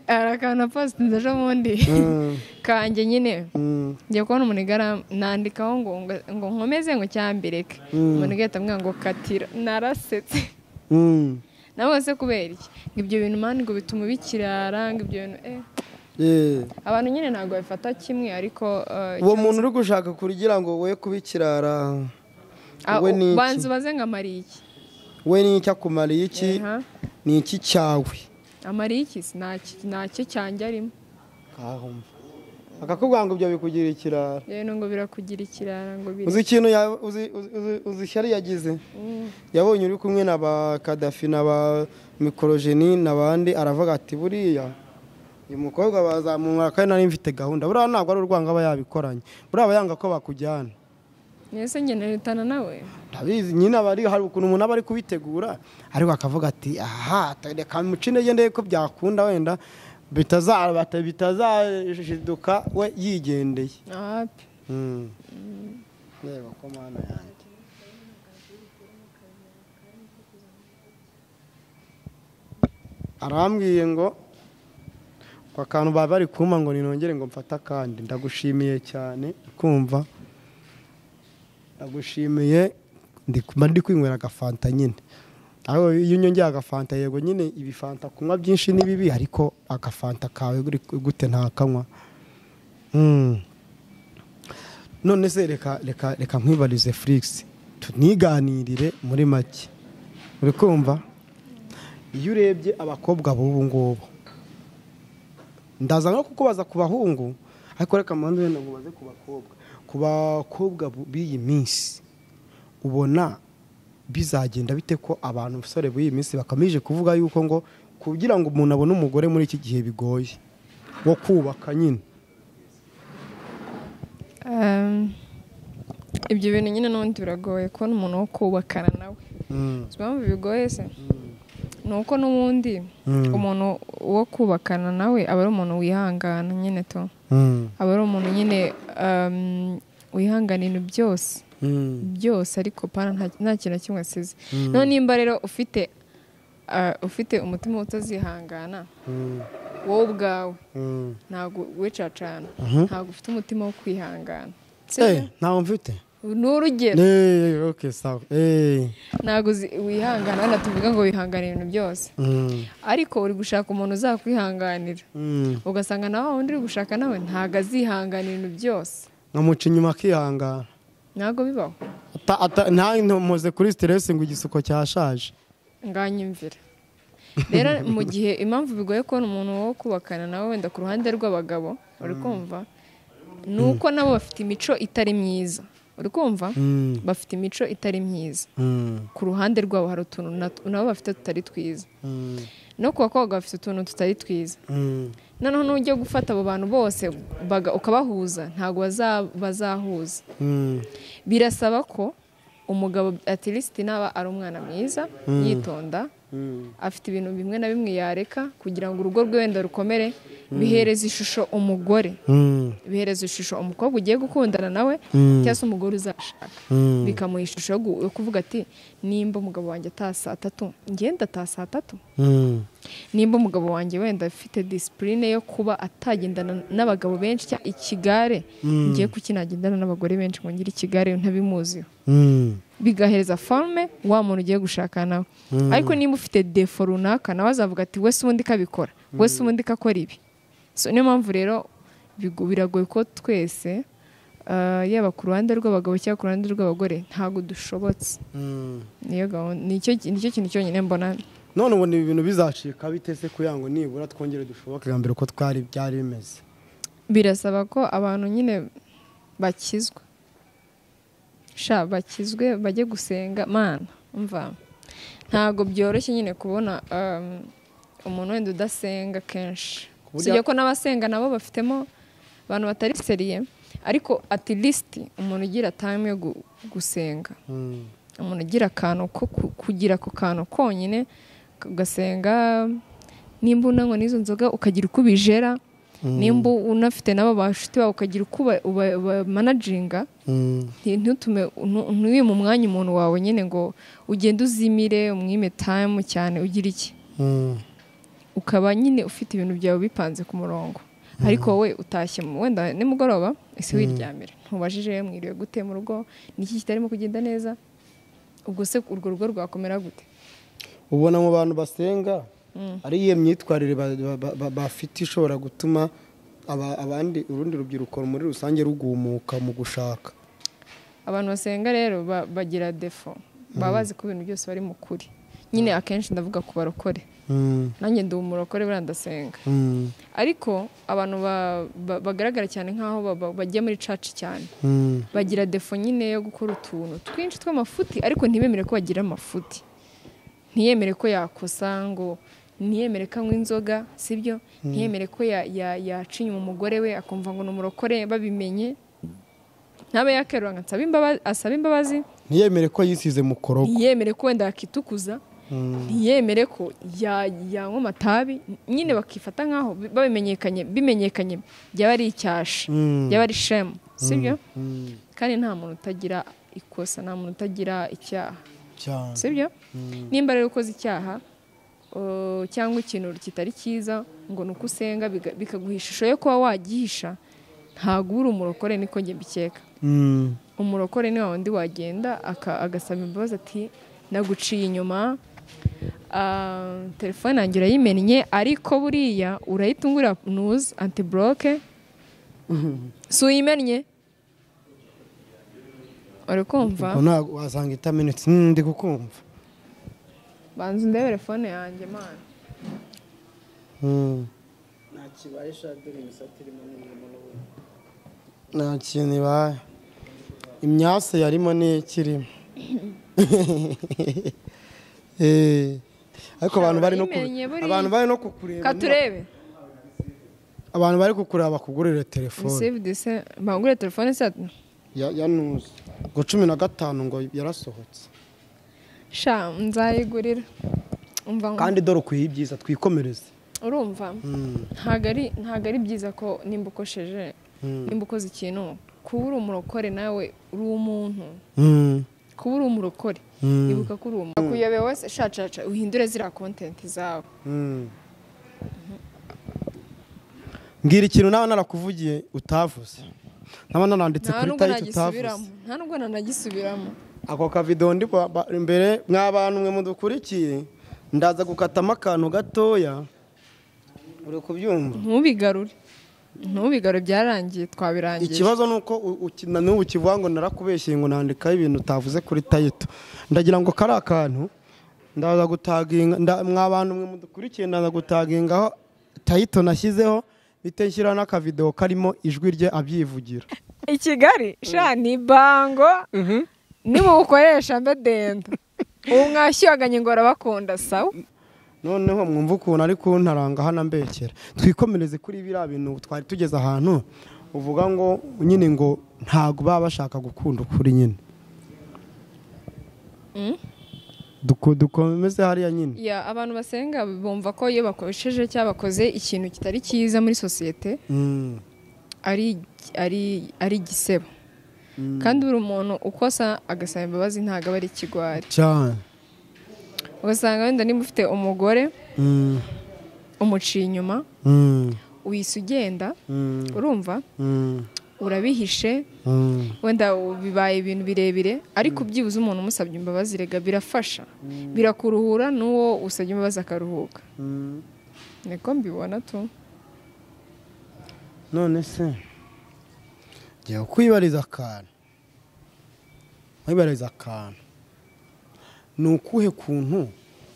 B: hari akantu napositinze ejo bundi
A: Mm,
B: kanjye nyine
A: mm,
B: njya kubona umuntu igara nandikaho ngo ngo nkomeze ngo cyambireke umuntu igahita amubwira ngo katira narasetse
A: mm.
B: nawe se kubera iki ngo ibyo bintu mani ngo bituma ubikirara ngo ibyo bintu eh
A: Yeah.
B: abantu nyine ntabwo babifata kimwe ariko eh,
A: uwo
B: icyo-
A: muntu uri gushaka kugira ngo we kubikirara
B: Ah,
A: we ni iki?
B: banza ubaze ngo amariye iki
A: we ni iki akumariye iki
B: Aha.
A: ni iki cyawe
B: amariye iki ntacyo cyanjye arimo
A: kahumva akakubwira ngo ibyo bikugira ikirara
B: rero ngo birakugira ikirara ngo biri
A: uzi ikintu ya- uzi- uzi- uzi- uzi ishyari yagize yabonye uri kumwe na ba kadafi na ba mikorojeni n'abandi aravuga ati buriya uyu mukobwa bazamumara kandi nari mfite gahunda buriya ntabwo ari urwango aba yabikoranye buriya aba yanga ko bakujyana
B: mbese ngenererutana nawe
A: ndabizi nyine aba ari hari ukuntu umuntu aba ari kubitegura ariko akavuga ati aha reka muce intege ndebe ko byakunda wenda bitazabata bitazajiduka we yigendeye
B: ahapi
A: Mm. reba ko mana yanjye arambwiye ngo ku kantu baba bari kumpa ngo ninongere ngo mfate akandi ndagushimiye cyane kumva ndagushimiye ndi kumva ndi kwinywera agafanta nyine aho iyo unyongeye agafanta yego nyine ibifanta kunywa byinshi ni bibi ariko agafanta kawe gute ntakanywa Mm. none se reka reka reka nkwibarize furigisi tuniganirire muri make uri kumva iyo urebye abakobwa b'ubu ngubu ndaza no kukubaza ku bahungu ariko reka mpande wenda nkubaze ku bakobwa ku bakobwa bu- b'iyi minsi ubona bizagenda bite ko abantu basore b'iyi minsi bakomeje kuvuga yuko ngo kugira ngo umuntu abone umugore muri iki gihe bigoye wo kubaka nyine
B: ibyo bintu nyine n'ubundi biragoye kubona umuntu wo kubakana nawe
A: Mm,
B: uzi impamvu bigoye se ni uko n'ubundi
A: Mm.
B: umuntu wo kubakana nawe aba ari umuntu wihangana nyine to
A: mm,
B: aba ari umuntu nyine um, wihangana ibintu byose
A: mm.
B: byose ariko pana nta- nta kintu na kimwe asize noneho nimba rero ufite ah, ufite umutima utazihangana wowe ubwawe ntabwo wicacana ntabwo ufite umutima wo kwihangana
A: Eh, ntawo mfite
B: ni urugero
A: Eh, okay, sawa. Eh,
B: ntabwo uzi- wihangana hano tuvuga ngo wihangane ibintu byose
A: mm,
B: ariko uri gushaka umuntu uzakwihanganira
A: mm.
B: ugasanga nawe wundi uri gushaka nawe ntabwo azihangana ibintu byose
A: nkamuca inyuma akihangana
B: ntabwo bibaho
A: Ata- ata- nta ntomoze kuri siteresi ngo igisuko cyashaje
B: nganyumvira rero mu gihe impamvu bigoye kubona umuntu wo kubakana nawe wenda ku ruhande rw'abagabo uri kumva ni uko nabo bafite imico itari myiza uri kumva
A: Mm,
B: bafite imico itari myiza
A: mm,
B: ku ruhande rwabo hari utuntu nat- nabo bafite tutari twiza
A: mm,
B: no ku bakobwa bafite utuntu tutari twiza
A: mm,
B: noneho n'ujya gufata abo bantu bose baga- ukabahuza ntabwo baza- bazahuza
A: mm,
B: birasaba ko umugabo atirisiti naba ari umwana mwiza yitonda
A: mm,
B: afite ibintu bimwe na bimwe yareka kugira ngo urugo rwe wenda rukomere bihereza ishusho umugore
A: mm,
B: bihereza ishusho umukobwa ugiye gukundana nawe cyangwa se umugore uzashaka
A: mm.
B: bikamuha ishusho yo gu- yo kuvuga ati nimba umugabo wanjye ataha saa tatu ngenda ataha saa tatu
A: Mm,
B: nimba umugabo wanjye wenda afite disipurine yo kuba atagendana n'abagabo benshi cyangwa ikigare ngiye kukinagendana n'abagore benshi ngo ngire ikigare ntabimuziho
A: mm,
B: bigahereza forume wa muntu ugiye gushaka nawe ariko nimba ufite defo runaka nawe azavuga ati wese ubundi ikabikora wese ubundi ikakora ibi So, niyo mpamvu rero bigo- biragoye ko twese ah, yaba ku ruhande rw'abagabo cyangwa ku ruhande rw'abagore ntabwo dushobotse
A: mm.
B: niyo gahunda nicyo nicyo kintu cyonyine mbona
A: none ubu ni ibintu bizacika bitese kugira ngo nibura twongere dushoboke bwa mbere uko twari byari bimeze
B: birasaba ko abantu nyine bakizwa sha bakizwe bajye gusenga mana umva ntabwo byoroshye nyine kubona um, umuntu wenda udasenga kenshi
A: buryo-
B: usibye ko n'abasenga nabo bafitemo abantu batari seriye ariko at least umuntu ugira time yo gu- gusenga
A: Mm,
B: umuntu ugira akantu ko ku- kugira ako kantu konyine ugasenga nimba unanywa n'izo nzoga ukagira uko ubijera nimba unafite n'abo bashuti bawe ukagira uko uba- uba- ubamanajinga
A: mm,
B: nti- ntutume ntu- ntiwihe mu mwanya umuntu wawe nyine ngo ugende uzimire umwime tayimu cyane ugira iki
A: mm,
B: ukaba nyine ufite ibintu byawe bipanze ku murongo ariko wowe utashye mu- wenda nimugoroba ese wiryamira ntubajije mwiriwe gute mu rugo niki kitarimo kugenda neza ubwo se urwo rugo rwakomera gute
A: ubona mu bantu basenga ari iyo myitwarire ba- ba- ba- ba- bafite ishobora gutuma aba- abandi urundi rubyiruko muri rusange rugumuka mu gushaka
B: abantu basenga rero ba- bagira defo baba bazi ko ibintu byose bari mu kuri nyine akenshi ndavuga ku barokore nanjye ndi umurokore buriya ndasenga ariko abantu ba- ba- bagaragara cyane nk'aho ba- ba- bajya muri caci cyane bagira defo nyine yo gukora utuntu twinshi tw'amafuti ariko ntibemere ko bagira amafuti ntiyemere ko yakosa ngo ntiyemere ko anywa inzoga sibyo ntiyemere ko ya- ya- yaca inyuma umugore we akumva ngo ni umurokore babimenye ntabe yakerura ngo asabe imbabazi asabe imbabazi
A: ntiyemere ko yisize mu korogo
B: ntiyemere ko wenda yakitukuza ntiyemere ko ya- yanywa amatabi nyine bakifata nk'aho bi- babimenyekanye bimenyekanye byaba ari icyasha
A: Mm.
B: byaba ari shemu sibyo
A: Mm,
B: kandi nta muntu utagira ikosa nta muntu utagira icyaha
A: cyane
B: sibyo
A: Mm.
B: nimba rero ukoze icyaha uh, cyangwa ikintu kitari cyiza ngo ni uko usenga biga- bikaguha ishusho yo kuba wagihisha ntabwo uri umurokore niko njye mbikeka
A: Mm,
B: umurokore ni wa wundi wagenda aka- agasaba imbabazi ati naguciye inyuma ah, telefone yanjye urayimennye ariko buriya urahita ungurira nuzi antiboroke si uyimennye uri kumva
A: ubwo ntabwo wasanga itamenetse Mm, ndi kukumva
B: banza undebere fone yanjye mana
A: Mm.
C: nta kibaye ishati dore imisatsi irimo n'imirimo n'ubundi
A: nta kintu ibaye imyase yarimo n'ikirimo ariko abantu bari no ku-
B: Urayimenya buriya.
A: abantu bari no kukureba
B: katurebe
A: abantu bari kukureba bakugurire telefone
B: save the same bangure telefone se ati,
A: ya ya nuzi ngo cumi na gatanu ngo yarasohotse
B: sha nzayigurira umva ngo-
A: kandi dore ukwiye ibyiza twikomereze
B: urumva ntago ari ntago ari byiza ko nimba ukosheje
A: Mm.
B: nimba ukoze ikintu kuba uri umurokore nawe uri umuntu kuba uri umurokore ibuka ko uri umuntu akuyobe wese sha sha sha uhindure ziriya kontenti zawe
A: mbwira ikintu nawe narakuvugiye utavuze naba naranditse
B: nta
A: kuri
B: nubwo
A: tayiti utavuze
B: nagisubiramo nta nubwo nanagisubiramo
A: ako kavido ndi ba- ba- imbere mwa bantu mwe mudukurikiye ndaza gukatamo akantu gatoya uri kubyumva
B: ntubigarure ntubigarure byararangiye twabirangiye
A: ikibazo ni uko u- uki- na n'ubu kivuga ngo narakubeshyeye ngo nandikaho ibintu utavuze kuri tayito ndagira ngo kari akantu ndaza gutaginga nda- mwa bantu mwe mudukurikiye ndaza gutagingaho tayito nashyizeho bite nshyira n'akavido karimo ijwi rye abyivugira
B: i kigali sha ni bango nimubukoresha mbe denda ubu mwashyuhaganye ngo urabakunda sawa
A: noneho mwumva ukuntu ari kuntaranga hano mbekera twikomereze kuri biriya bintu twari tugeze ahantu uvuga ngo nyine ngo ntabwo baba bashaka gukunda ukuri nyine Duko- dukomeze hariya nyine
B: ya abantu basenga bumva ko iyo bakoresheje cyangwa bakoze ikintu kitari cyiza muri sosiyete
A: Mm,
B: ari ari ari igisebo kandi buri muntu ukosa agasaba imbabazi ntabwo aba ari ikigwari
A: cyane
B: ugasanga wenda niba ufite umugore
A: Mm,
B: umuciye inyuma
A: mm,
B: wisa ugenda
A: mm,
B: urumva
A: mm,
B: urabihishe
A: mm.
B: wenda bibaye ibintu birebire ariko byibuze umuntu umusabye imbabazi rega birafasha birakuruhura n'uwo usabye imbabazi akaruhuka niko mbibona tu
A: none se jya kwibariza akantu kwibariza akantu ni ukuhe kuntu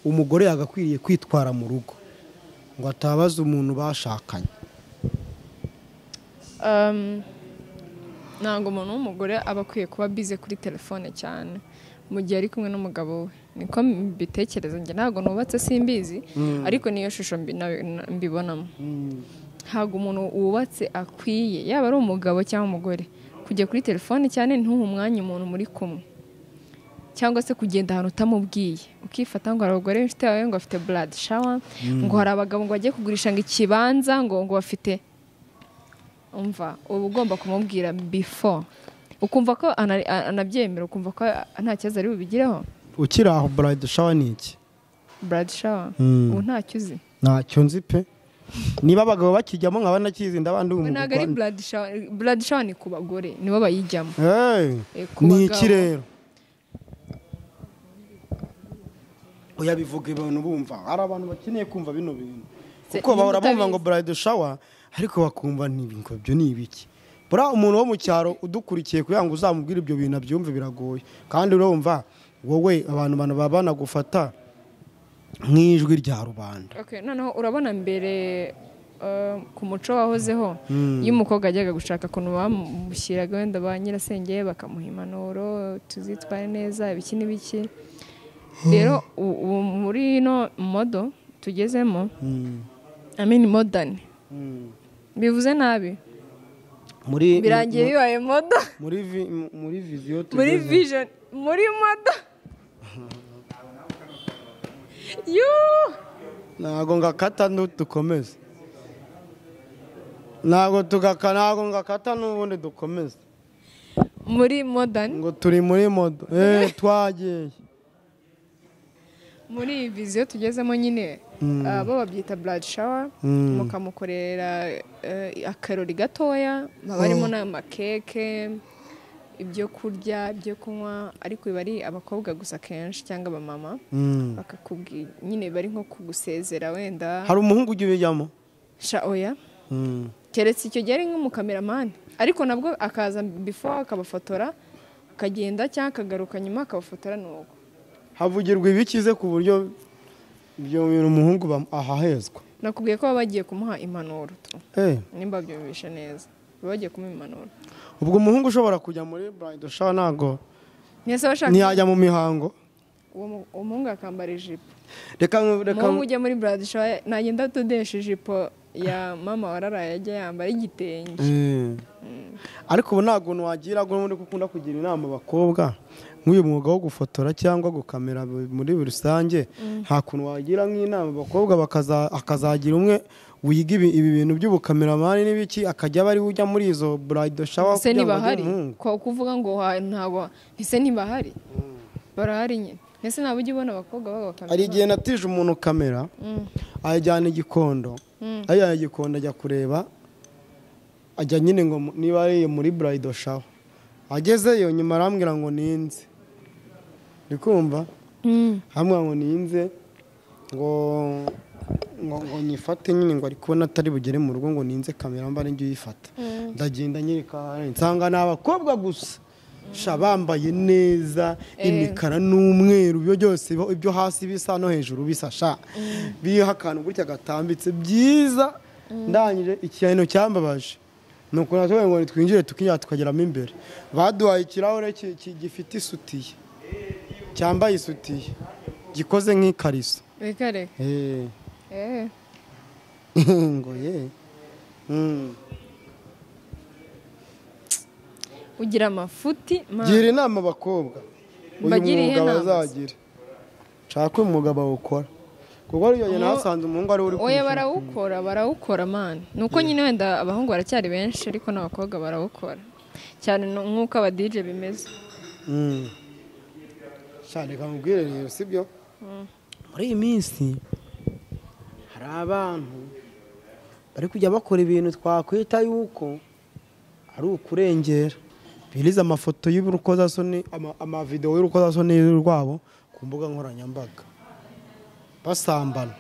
A: umugore yagakwiriye kwitwara mu rugo ngo atabaza umuntu bashakanye
B: Um, ntabwo umuntu w'umugore aba akwiye kuba bize kuri telefone cyane mu gihe ari kumwe n'umugabo we niko mbitekereza njye ntabwo nubatse simbizi ariko niyo shusho mbi- na- na- mbibonamo ntabwo umuntu wubatse akwiye yaba ari umugabo cyangwa umugore kujya kuri telefone cyane ntuhe umwanya umuntu muri kumwe cyangwa se kugenda ahantu utamubwiye ukifata ngo hari abagore b'inshuti yawe ngo bafite blood shower ngo hari abagabo ngo bajye kugurisha ngo ikibanza ngo ngo bafite umva uba ugomba kumubwira before ukumva ko ana- anabyemera ukumva ko nta kibazo ari bubigireho
A: ukiri aho burayidi shawa ni iki
B: blood shower
A: Mm.
B: ubu ntacyo uzi
A: ntacyo nzi pe niba abagabo bakijyamo nkaba nakizinda abandi
B: we ntabwo ari blood shower blood shower ni ku bagore nibo bayijyamo
A: Hey,
B: Eh, ku
A: ni
B: bagabo.
A: iki rero oya bivuga ibintu bumva hari abantu bakeneye kumva bino bintu
B: Se-
A: kuko bahora
B: nimba
A: bumva ngo
B: utabizi.
A: burayidi shawa ariko bakumva ngo ibyo ni ibiki buriya umuntu wo mu cyaro udukurikiye kugira ngo uzamubwire ibyo bintu abyumve biragoye kandi urumva wowe abantu bantu baba banagufata nk'ijwi rya rubanda
B: Okay, noneho urabona mbere eh, ku muco wahozeho iyo umukobwa ajyaga gushaka ukuntu bamushyiraga wenda ba nyirasenge bakamuha impanuro tuzitware neza ibiki n'ibiki rero u- ubu muri ino modo tugezemo I mean modern bivuze nabi
A: muri
B: birangiye bibaye modo
A: muri vi- muri viziyo
B: muri
A: tugeze.
B: vision muri modo yuu
A: ntago ngakata ntudukomeze ntago tugaka ntago ngakata n'ubundi dukomeze
B: muri modern
A: ngo turi muri modo eee twagiye
B: muri iyi viziyo tugezemo nyine ah, bo babyita blood shower mukamukorera eh, akarori gatoya haba harimo n'amakeke ibyo kurya ibyo kunywa ariko biba ari abakobwa gusa kenshi cyangwa abamama
A: Mm.
B: bakakubwira nyine bari nko kugusezera wenda
A: hari umuhungu ujya ubijyamo
B: sha oya
A: Mm.
B: keretse icyo gihe ari nk'umukameramani ariko nabwo akaza before akabafotora akagenda cyangwa akagaruka nyuma akabafotora ni uko
A: havugirwa ibikize ku buryo ibyo bintu umuhungu bam- ahahezwa
B: nakubwiye ko baba bagiye kumuha impanuro tu
A: Eh,
B: nimba byumvishe neza baba bagiye kumuha impanuro
A: ubwo umuhungu ushobora kujya muri burayidi shawa ntabwo
B: mwese abashaka
A: ntiyajya mu mihango
B: uwo mu- umuhungu akambara ijipo
A: reka reka
B: umuhungu ujya muri buradisho nagenda atodesha ijipo ya mama wararaye ajya yambara igitenge
A: Eh. ariko ubu ntabwo wagira ngo muri gukunda kugira inama abakobwa nk'uyu mwuga wo gufotora cyangwa gukamera bu- muri rusange nta kuntu wagira nk'inama abakobwa bakaza- hakazagira umwe wiga ibi ibi bintu by'ubukameramani n'ibiki akajya aba ari we ujya muri izo burayidi shawa kugira ngo
B: ese
A: ajye
B: ntibahari
A: umuhungu.
B: ko kuvuga ngo wa- ntabwo ese ntibahari barahari nyine ese ntabwo ujya ubona abakobwa b'abakamera
A: hari igihe natije umuntu kamera ayajyana igikondo ayajyana igikondo ajya kureba ajya nyine ngo mu- niba ari muri burayido shawa agezeyo nyuma arambwira ngo ninze uri kumva arambwira ngo ninze ngo ngo ngo nyifate nyine ngo ari kubona atari bugere mu rugo ngo ninze kamera mba njye uyifata ndagenda nyereka ahari, nsanga ni abakobwa gusa sha bambaye neza imikara n'umweru ibyo byose biho- ibyo hasi bisa no hejuru bisa sha biriho akantu gutya gatambitse byiza ndangije ikintu cyambabaje ni ukuntu natubonye ngo twinjire tukinjira tukageramo imbere baduhaye ikirahure ki- ki- gifite isutiye cyambaye isutiye gikoze nk'ikariso
B: reka reka
A: Eh,
B: eh
A: ngo ye Mm.
B: ugira amafuti ma-
A: gira inama abakobwa uyu
B: Mbagiriye
A: mwuga
B: inama se.
A: bazagira nshaka umwuga bawukora kuko ari yonyine
B: Umu-
A: hasanze umuhungu ari we uri
B: oya
A: kurusha.
B: barawukora barawukora mani ni uko nyine wenda abahungu baracyari benshi ariko n'abakobwa barawukora cyane nu- nk'uko abadije bimeze
A: Mm. Sha, reka nkubwire rero sibyo muri iyi minsi hari abantu bari kujya bakora ibintu twakwita yuko ari ukurengera biriza amafoto y'urukozasoni ama- amavidewo y'urukozasoni rwabo ku mbuga nkoranyambaga basambana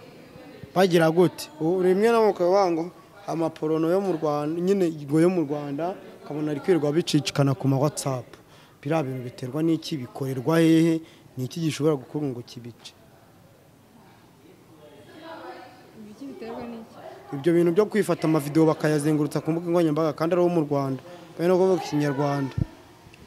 A: bagira gute ubu rimwe na mukaba bango amaporono yo mu rwanda nyine ngo yo mu rwanda ukabona ari kwirirwa bicicikana ku ma whatsapp biriya bintu biterwa n'iki bikorerwa hehe ni iki gishobora gukora ngo kibice ibyo bintu byo kwifata amavidewo bakayazengurutsa ku mbuga nkoranyambaga kandi ari uwo mu rwanda bari no kuvuga ikinyarwanda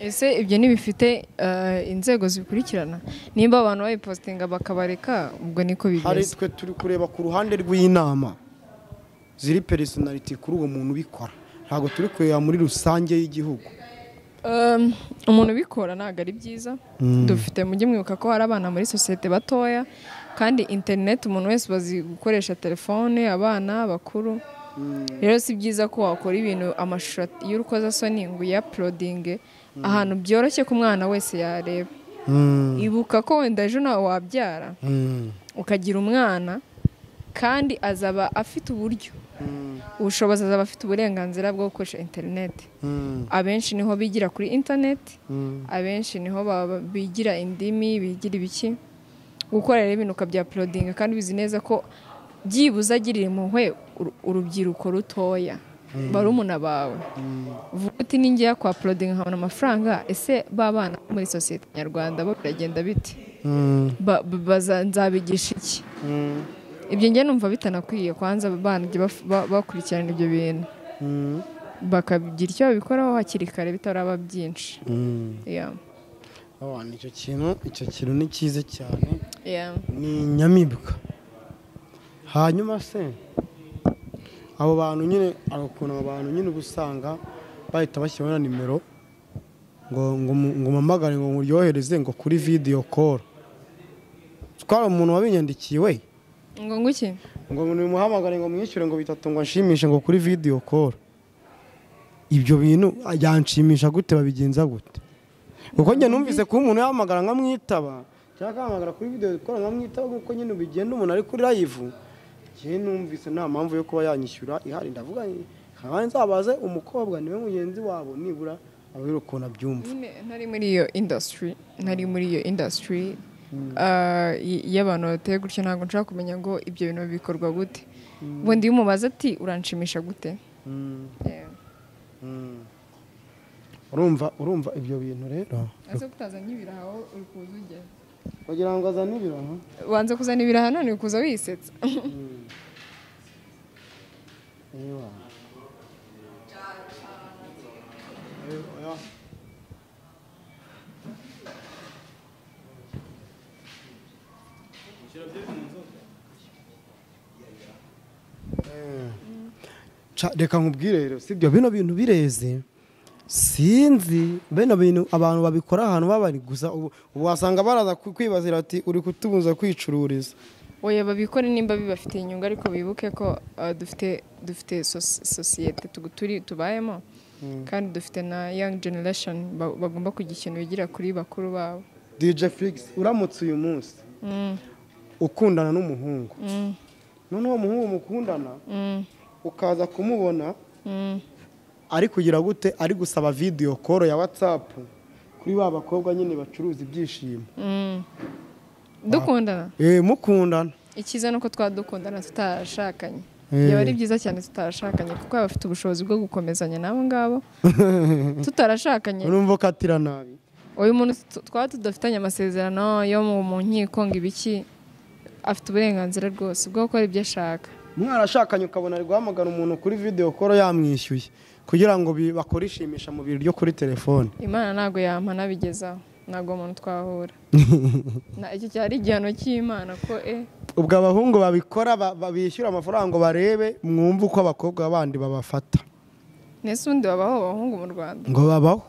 B: ese ibyo ntibifite eh, inzego zibikurikirana nimba abantu babipositinga bakabareka ubwo niko
A: hari
B: bigeze
A: twe turi kureba ku ruhande rw'inama ziri personality kuri uwo muntu ubikora ntabwo turi kureba muri rusange y'igihugu
B: Um, umuntu ubikora ntabwo ari byiza dufite mujye mwibuka ko hari abana muri sosiyete batoya kandi interineti umuntu wese bazi gukoresha telefone abana abakuru rero si byiza ko wakora ibintu amashusho y'urukozasoni ngo uyaporodinge ahantu byoroshye ko umwana wese yareba ibuka ko wenda ejo nawe wabyara ukagira umwana kandi azaba afite uburyo ubushobozi azaba afite uburenganzira bwo gukoresha interineti abenshi niho bigira kuri interineti abenshi niho baba- bigira indimi bigira ibiki gukora rero ibintu ukabya porodinga kandi ubizi neza ko byibuze agirira impuhwe uru- urubyiruko rutoya barumuna bawe vuga uti ninjya kwa porodinga nkabona amafaranga ese ba bana bo muri sosiyete nyarwanda bo biragenda bite Ba- ba- baza- nzabigisha iki ibyo njye numva bitanakwiye kwanza banjye bakurikirana ibyo bintu bakagira icyo babikoraho hakiri kare bitaraba byinshi Yeah.
A: Oh, icyo kintu icyo kintu ni cyiza cyane
B: Yeah.
A: ni inyamibwa hanyuma se abo bantu nyine hari ukuntu abo bantu nyine uba usanga bahita bashyiraho na nimero ngo ngo mu- ngo mpamagare ngo nkuryohereze ngo kuri vidiyo koro twari umuntu wabinyandikiye we
B: ngo nguki
A: ngo nimuhamagare ngo mwishyure ngo bitatu ngo nshimishe ngo kuri vidiyo koro ibyo bintu yanshimisha gute babigenza gute kuko njye numvise ko umuntu yahamagara nkamwitaba cyangwa akahamagara kuri vidiyo koro nkamwitaba nk'uko nyine bigenda umuntu ari kuri layivu njye numvise nta mpamvu yo kuba yanyishyura ihari ndavuga nti, nkabaye nzabaze umukobwa niwe mugenzi wabo nibura ababwira ukuntu abyumva
B: nyine ntari muri iyo indasitiri ntari muri iyo indasitiri iyo abantu bateye gutyo ntabwo nshaka kumenya ngo ibyo bintu bikorwa gute ubundi iyo umubaza ati uranshimisha gute
A: Mm,
B: Yeah.
A: mm. urumva urumva ibyo bintu rero
B: aze kutazanye ibiraha wowe uri kuza ujya
A: kugira ngo azane ibiraha
B: wanze kuzana ibiraha none uri kuza wisetsa
A: Ewa. Ewa. Eh. Ca- reka nkubwire rero sibyo bino bintu bireze sinzi bino bintu abantu babikora ahantu babari gusa ubu ubu wasanga baraza ku- kwibazira ati uri kutubuza kwicururiza
B: oya babikore nimba bibafitiye inyungu ariko bibuke ko ah, dufite dufite sos- sosiyete tugu- turi tubayemo kandi dufite na young generation ba- bagomba kugira ikintu bigira kuri bakuru babo
A: DJ Flix uramutse uyu munsi
B: Mm,
A: ukundana n'umuhungu
B: mm,
A: none uwo muhungu mukundana
B: mm,
A: ukaza kumubona
B: mm.
A: ari kugira gute ari gusaba vidiyo koro ya watsapu kuri ba bakobwa nyine bacuruza ibyishimo
B: Mm. dukundana
A: eee mukundana
B: icyiza ni uko twadukundana tutarashakanye
A: Eh.
B: byaba ari byiza cyane tutarashakanye kuko baba bafite ubushobozi bwo gukomezanya n'abo ngabo tutarashakanye
A: urumva ukatira nabi
B: uyu muntu tu- twaba tudafitanye amasezerano yo mu mu nkiko ngo ibiki afite uburenganzira rwose bwo gukora ibyo ashaka
A: mwarashakanye ukabona ari guhamagara umuntu kuri vidiyo koro yamwishyuye kugira ngo bi- bakore ishimisha mu biro ryo kuri telefone
B: imana ntabwo yampana bigezaho ntabwo uwo muntu twahura Na- icyo cyari igihano cy'imana ko e
A: ubwo abahungu babikora ba- ba- bishyura amafaranga ngo barebe mwumve uko abakobwa bandi babafata
B: nese ubundi babaho abahungu mu rwanda
A: ngo babaho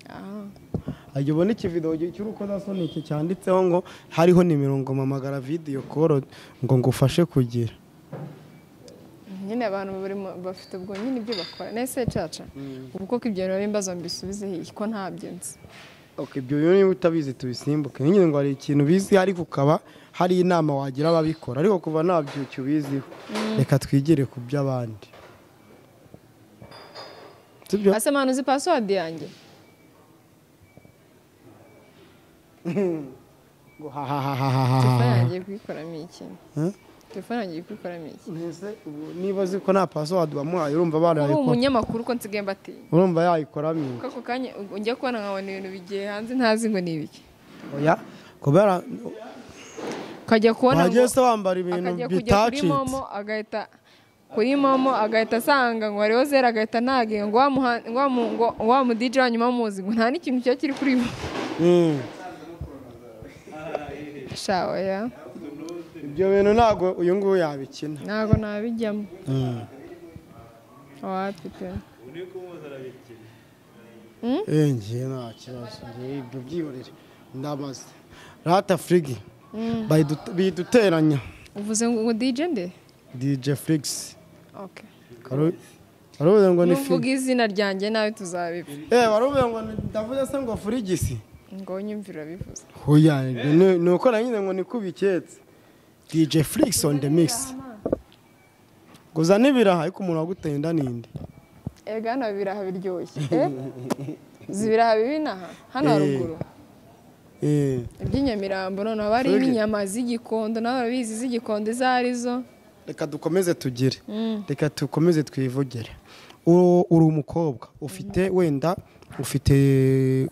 B: Ah.
A: ajya ubona ikivido cy'urukozasoni iki cyanditseho ngo hariho nimero ngo mpamagara vidiyo koro ngo ngufashe kugira
B: nyine abantu bari mu- bafite ubwo nyine ibyo bakora nese caca ubu koko ibyo bintu bari mbazo mbisubizeho iki ko ntabyo nzi
A: Ok, ibyo bintu niba utabizi tubisimbuke nyine ngo hari ikintu bizi ariko ukaba hari inama wagira ababikora ariko kuva nta byucyo ubiziho reka twigire ku by'abandi sibyo
B: ase manu uzi pasiwadi yanjye
A: ngo hahahahahaha
B: telefone yanjye iri kuyikoramo iki
A: Eh?
B: telefone yanjye iri kuyikoramo iki
A: Mbese ubu niba uzi ko nta pasiwadi bamuhaye urumva
B: uba
A: barayikora
B: umunyamakuru ko nsigaye mbatinya
A: urumva yayikoramo
B: Ko ako kanya ujya kubona nkabona ibintu bigiye hanze ntazi ngo ni ibiki
A: oya kubera
B: ukajya kubona ngo
A: wagiye se wambara ibintu
B: akajya kujya kuri
A: bitacitse
B: momo agahita kuri momo agahita asanga ngo hariho zero agahita ntagiye ngo wa muha- ngo wa mu- ngo wa mudije wa nyuma muzi ngo nta n'ikintu kiba kiri kuri bo
A: Mm.
B: shawa ya
A: ibyo bintu ntabwo uyu nguyu yabikina
B: ntabwo nabijyamo wapi pe
A: Eh, njye nta kibazo njye ibyo byihorere ndamaze rata frigi bayidute- biyiduteranya
B: uvuze ngo ngo dj nde
A: dj flix
B: okay
A: warubuze ngo ni
B: nuvuga
A: frigi
B: izina ryanjye nawe tuzabipfa
A: eh warubuze ngo ni- ndavuze se ngo frigisi
B: ngo nyumvira urabivuze
A: hoya ibyo ni- ni uko nanyine ngo ni kubiketse dj flix on the mix guza n'ibiraha ariko umuntu waguteye inda ninde
B: ega hano haba ibiraha biryoshye eh? uzi ibiraha bibi n'aha hano
A: Eh.
B: haruguru
A: eh
B: iby'inyamirambo noneho haba harimo
A: Fege.
B: inyama z'igikondo nawe urabizi iz'igikondo izo arizo
A: reka dukomeze tugire
B: Mm.
A: reka dukomeze twivugere U- uri umukobwa ufite wenda ufite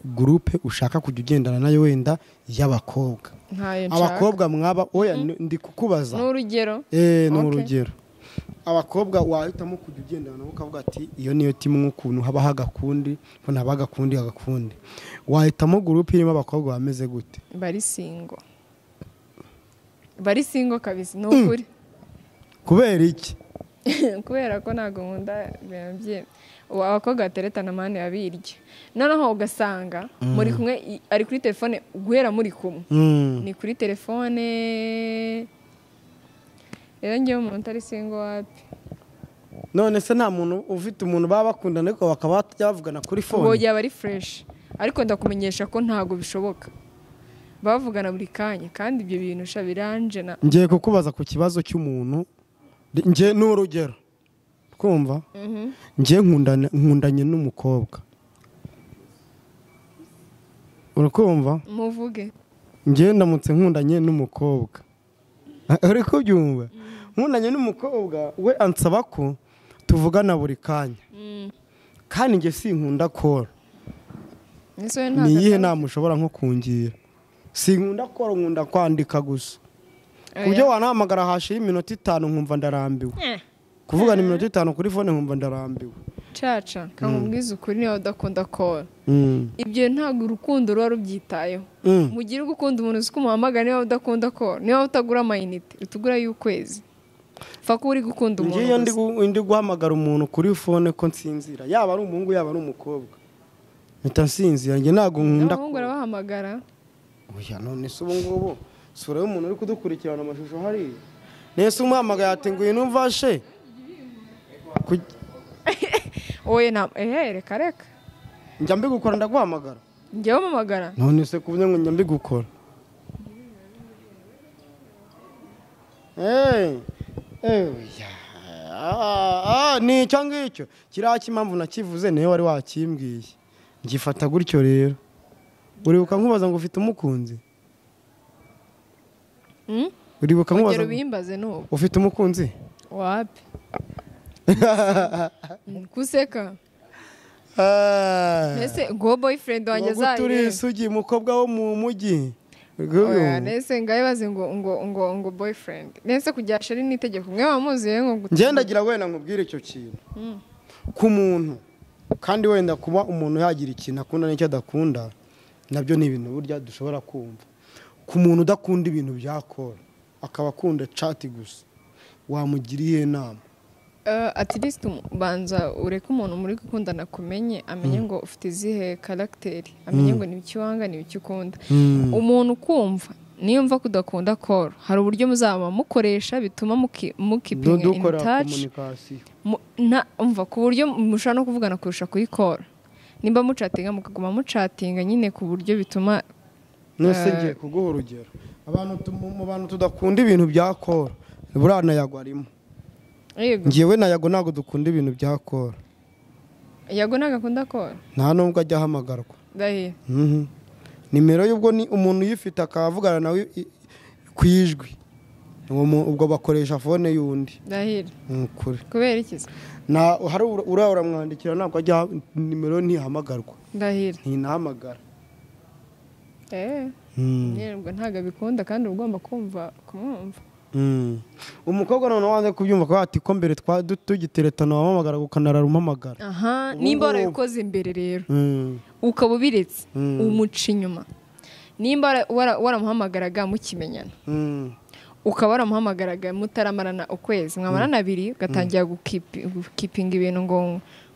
A: gurupe ushaka kujya ugendana nayo wenda y'abakobwa
B: ntayo nshaka
A: abakobwa mwaba oya n- ndi kukubaza
B: n'urugero
A: Eh, ni
B: Okay.
A: urugero abakobwa wahitamo kujya ugendana nabo ukavuga ati iyo niyo timwe ukuntu habaho agakundi ko ntaba agakundi agakundi wahitamo gurupe irimo abakobwa bameze gute
B: bari singo bari singo kabisa ni ukuri
A: kubera iki
B: kubera ko ntabwo nkunda ibintu bye abakobwa bateretana amande babirya noneho ugasanga muri kumwe i- ari kuri telefone guhera muri kumwe ni kuri telefone rero ngewe umuntu utari singo wapi
A: none se nta muntu ufite umuntu baba bakundana ariko bakaba batajya bavugana kuri
B: ubu
A: fone
B: yaba ari fureshi ariko ndakumenyesha ko ntabwo bishoboka bavugana buri kanya kandi ibyo bintu sha biranje na
A: ngiye kukubaza ku kibazo cy'umuntu ngiye ni urugero twumva ngiye nkundana- nkundanye n'umukobwa urakumva
B: muvuge
A: ngiye ndamutse nkundanye n'umukobwa uri kubyumva nkundanye n'umukobwa we ansaba ko tuvugana buri kanya kandi njye sinkunda kora
B: ese wowe
A: ni
B: ntabwo
A: iyihe
B: atari-
A: nama ushobora nko kungira sinkunda kora nkunda kwandika gusa ku byo
B: Oya.
A: wanahamagara hashira iminota itanu nkumva ndarambiwe
B: Eh.
A: kuvugana iminota itanu kuri fone nkumva ndarambiwe
B: caca kamubwize ukuri niba udakunda kora
A: Mm.
B: ibyo ntabwo urukundo ruba rubyitayeho
A: Mm.
B: mugire uba ukunda umuntu uzi ko umuhamagara niba udakunda kora niba utagura amayinite utugura y'ukwezi pfa kuba uri gukunda umuntu
A: ngiyo ndi
B: gusa
A: gu- ndi guhamagara umuntu kuri fone ko nsinzira yaba ari umuhungu yaba ari umukobwa mpita nsinzira njye ntabwo nkunda
B: n'abahungu barabahamagara
A: oya none se ubu ngubu sura y'umuntu uri kudukurikirana amashusho hariya nese umuhamagaye ati ngwino umfashe Ku-
B: wowe na ehe reka reka
A: njya mbigukora ndaguhamagara
B: njyewe mpamagara
A: none se ku byo ngo njya mbigukora Eh, eh, oya. Ah, ah, ni icyo ngicyo kiriya cy'impamvu nakivuze niwe wari wakimbwiye ngifata gutyo rero uribuka nkubaza ngo ufite umukunzi
B: Hmm?
A: uribuka nkubaza
B: urugero
A: ngo
B: bimbaze n'ubu
A: ufite umukunzi
B: wapi kuseka mbese ngo boyfriend wanjye azaye
A: isugi umukobwa wo mu mujyi
B: Oya, nese ngayo baze ngo ngo ngo ngo boyfriend nese kujya sheri ni itegeko mwe wamuzi rero ngo
A: ngendagira wenda nkubwire icyo kintu ku muntu kandi wenda kuba umuntu yagira ikintu akunda n'icyo adakunda nabyo ni ibintu burya dushobora kumva ku muntu udakunda ibintu byakora akaba akunda cati gusa wamugira iyihe nama
B: Uh, at least um- banza ureke umuntu muri gukundana akumenye amenye ngo ufite izihe karagiteri amenye ngo ni iki wanga ni iki ukunda umuntu ukumva niyumva ko udakunda koro hari uburyo muzaba mukoresha bituma muki- mukipinga in
A: dukora
B: touch
A: komunikasiyo
B: Mu- nta- umva ku buryo mushobora no kuvugana kurusha kuri koro nimba mucatinga mukaguma mucatinga nyine ku buryo bituma
A: nese ngiye kuguha urugero abantu tu- mu mu bantu tudakunda ibintu byakora buriya na yago arimo
B: yego
A: ngewe na yago ntabwo dukunda ibintu byakora
B: yago ntabwo akunda koro
A: nta n'ubwo ajya ahamagarwa
B: ndahiye
A: Mhm. nimero y'ubwo ni umuntu uyifite akavugana nawe i- i- ku ijwi Uwo mu- ubwo bakoresha fone y'undi
B: ndahire
A: ni ukuri
B: kubera iki se?
A: Nta- hari ura- uriya uramwandikira ntabwo ajya nimero ntihamagarwa
B: ndahire
A: ntinahamagara
B: eh
A: Mm,
B: ntabwo ntabwo abikunda kandi uba ugomba kumva kumwumva
A: mm. umukobwa noneho wanze kubyumva akaba ati ko mbere twa- du- tugiteretana wampamagara ukanarara umpamagara
B: aha
A: Ubu
B: nimba
A: ngubu-
B: warabikoze imbere rero
A: Mm,
B: ukaba ubiretse
A: Mm.
B: umuca inyuma nimba wara- wara- waramuhamagaraga mukimenyana
A: mm.
B: ukaba waramuhamagaraga mutaramarana ukwezi mwamarana abiri ugatangira gukipi- gukipinga ibintu ngo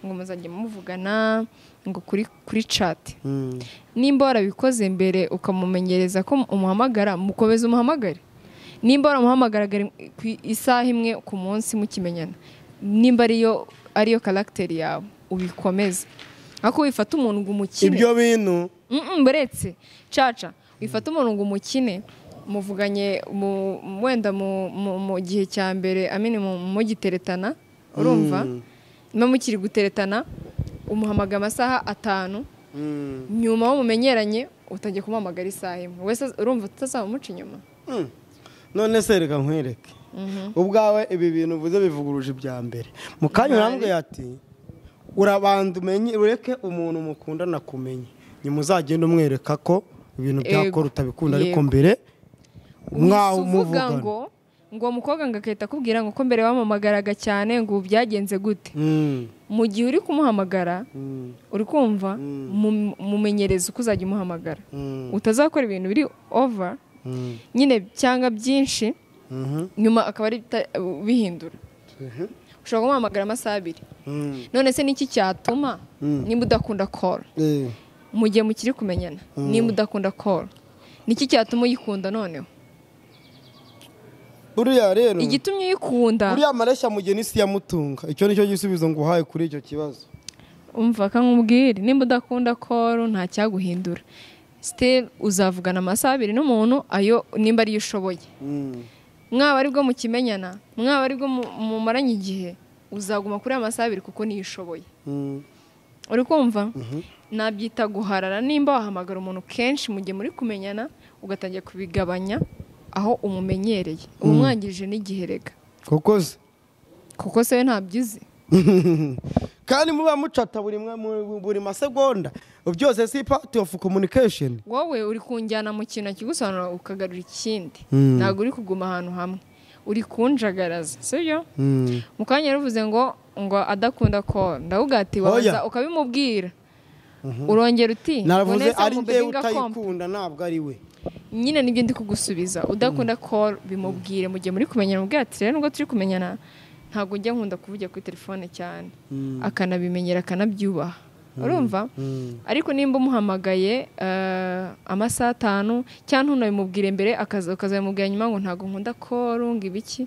B: ngo muzajye muvugana ngo kuri kuri cati
A: Mm.
B: nimba warabikoze mbere ukamumenyereza ko umuhamagara mukomeza umuhamagare nimba waramuhamagaraga rim- ku isaha imwe ku munsi mukimenyana nimba ariyo ariyo karagiteri yawe ubikomeze ariko wifata umuntu ngo umukine
A: ibyo bintu
B: Mm-mm, buretse caca wifata umuntu ngo umukine muvuganye mu- wenda mu, mu, mu gihe cya mbere amini mu- mugiteretana urumva
A: Mm.
B: niba mukiri guteretana umuhamagara amasaha atanu
A: Mm.
B: nyuma wo mumenyeranye utangiye kumuhamagara isaha imwe wese az- urumva utazaba umuca inyuma
A: Mm. none se reka nkwereke ubwawe ibi bintu uvuze bivuguruje ibya mbere mu kanya urambwiye ati urabanza umenye ureke umuntu mukundana kumenye nyuma uzagenda umwereka ko ibintu byakora utabikunda ariko
B: Yego.
A: mbere mwaho
B: Wese uvuga
A: umuvugana
B: ngo ngo uwo mukobwa ngo agahita akubwira ngo ko mbere wampamagaraga cyane ngo ubu byagenze gute
A: Mm,
B: mu gihe uri kumuhamagara
A: mm,
B: uri kumva mu- mumenyereze uko uzajya umuhamagara
A: mm,
B: utazakora ibintu biri over
A: mm,
B: nyine cyangwa byinshi
A: mhm.
B: nyuma akaba ari bita- bihindura ushobora kumuhamagara amasaha abiri
A: Mm.
B: none se niki cyatuma nimba udakunda koro
A: Eh,
B: mu gihe mukiri kumenyana nimba udakunda koro niki cyatuma uyikunda noneho
A: buriya rero
B: igitumye uyikunda
A: buriya amareshya mugeni si yamutunga icyo ni cyo gisubizo nguhaye kuri icyo kibazo
B: umva akamubwira nimba udakunda koro nta cyaguhindura siteli uzavugana amasaha abiri n'umuntu ayo nimba ariyo ushoboye
A: Mm.
B: mwaba aribwo mukimenyana mwaba aribwo mu- mumaranye igihe uzaguma kuri ayo masaha abiri kuko niyo ushoboye
A: Mm.
B: uri kumva nabyita guharara nimba wahamagara umuntu kenshi mu gihe muri kumenyana ugatangira kubigabanya aho umumenyereye uba umwangirije n'igihe rega
A: koko se
B: kuko se we ntabyizi
A: kandi muba mucata buri mwe- mu- buri masegonda byose si part of communication
B: wowe uri kunjyana mu kintu kigusobanura ukagarura ikindi
A: Mm.
B: ntabwo uri kuguma ahantu hamwe uri kunjagaraza sibyo
A: Mm.
B: mu kanya yaruvuze ngo ngo adakunda ko ndawugati
A: Oya.
B: waza ukabimubwira urongera uti ngo
A: naravuze
B: neza
A: ari
B: mubebe
A: ndewe
B: ngakompa
A: utayikunda ntabwo ari we
B: nyine nibyo ndi kugusubiza udakunda call bimubwire mu gihe muri kumenyana ubwira ati rero nubwo turi kumenyana ntabwo ujya nkunda kuvugira kuri telefone cyane akanabimenyera akanabyubaha urumva ariko nimba umuhamagaye eh, amasaha atanu cyangwa ntunabimubwire mbere akaza ukazabimubwira nyuma ngo ntabwo nkunda call ngo ibiki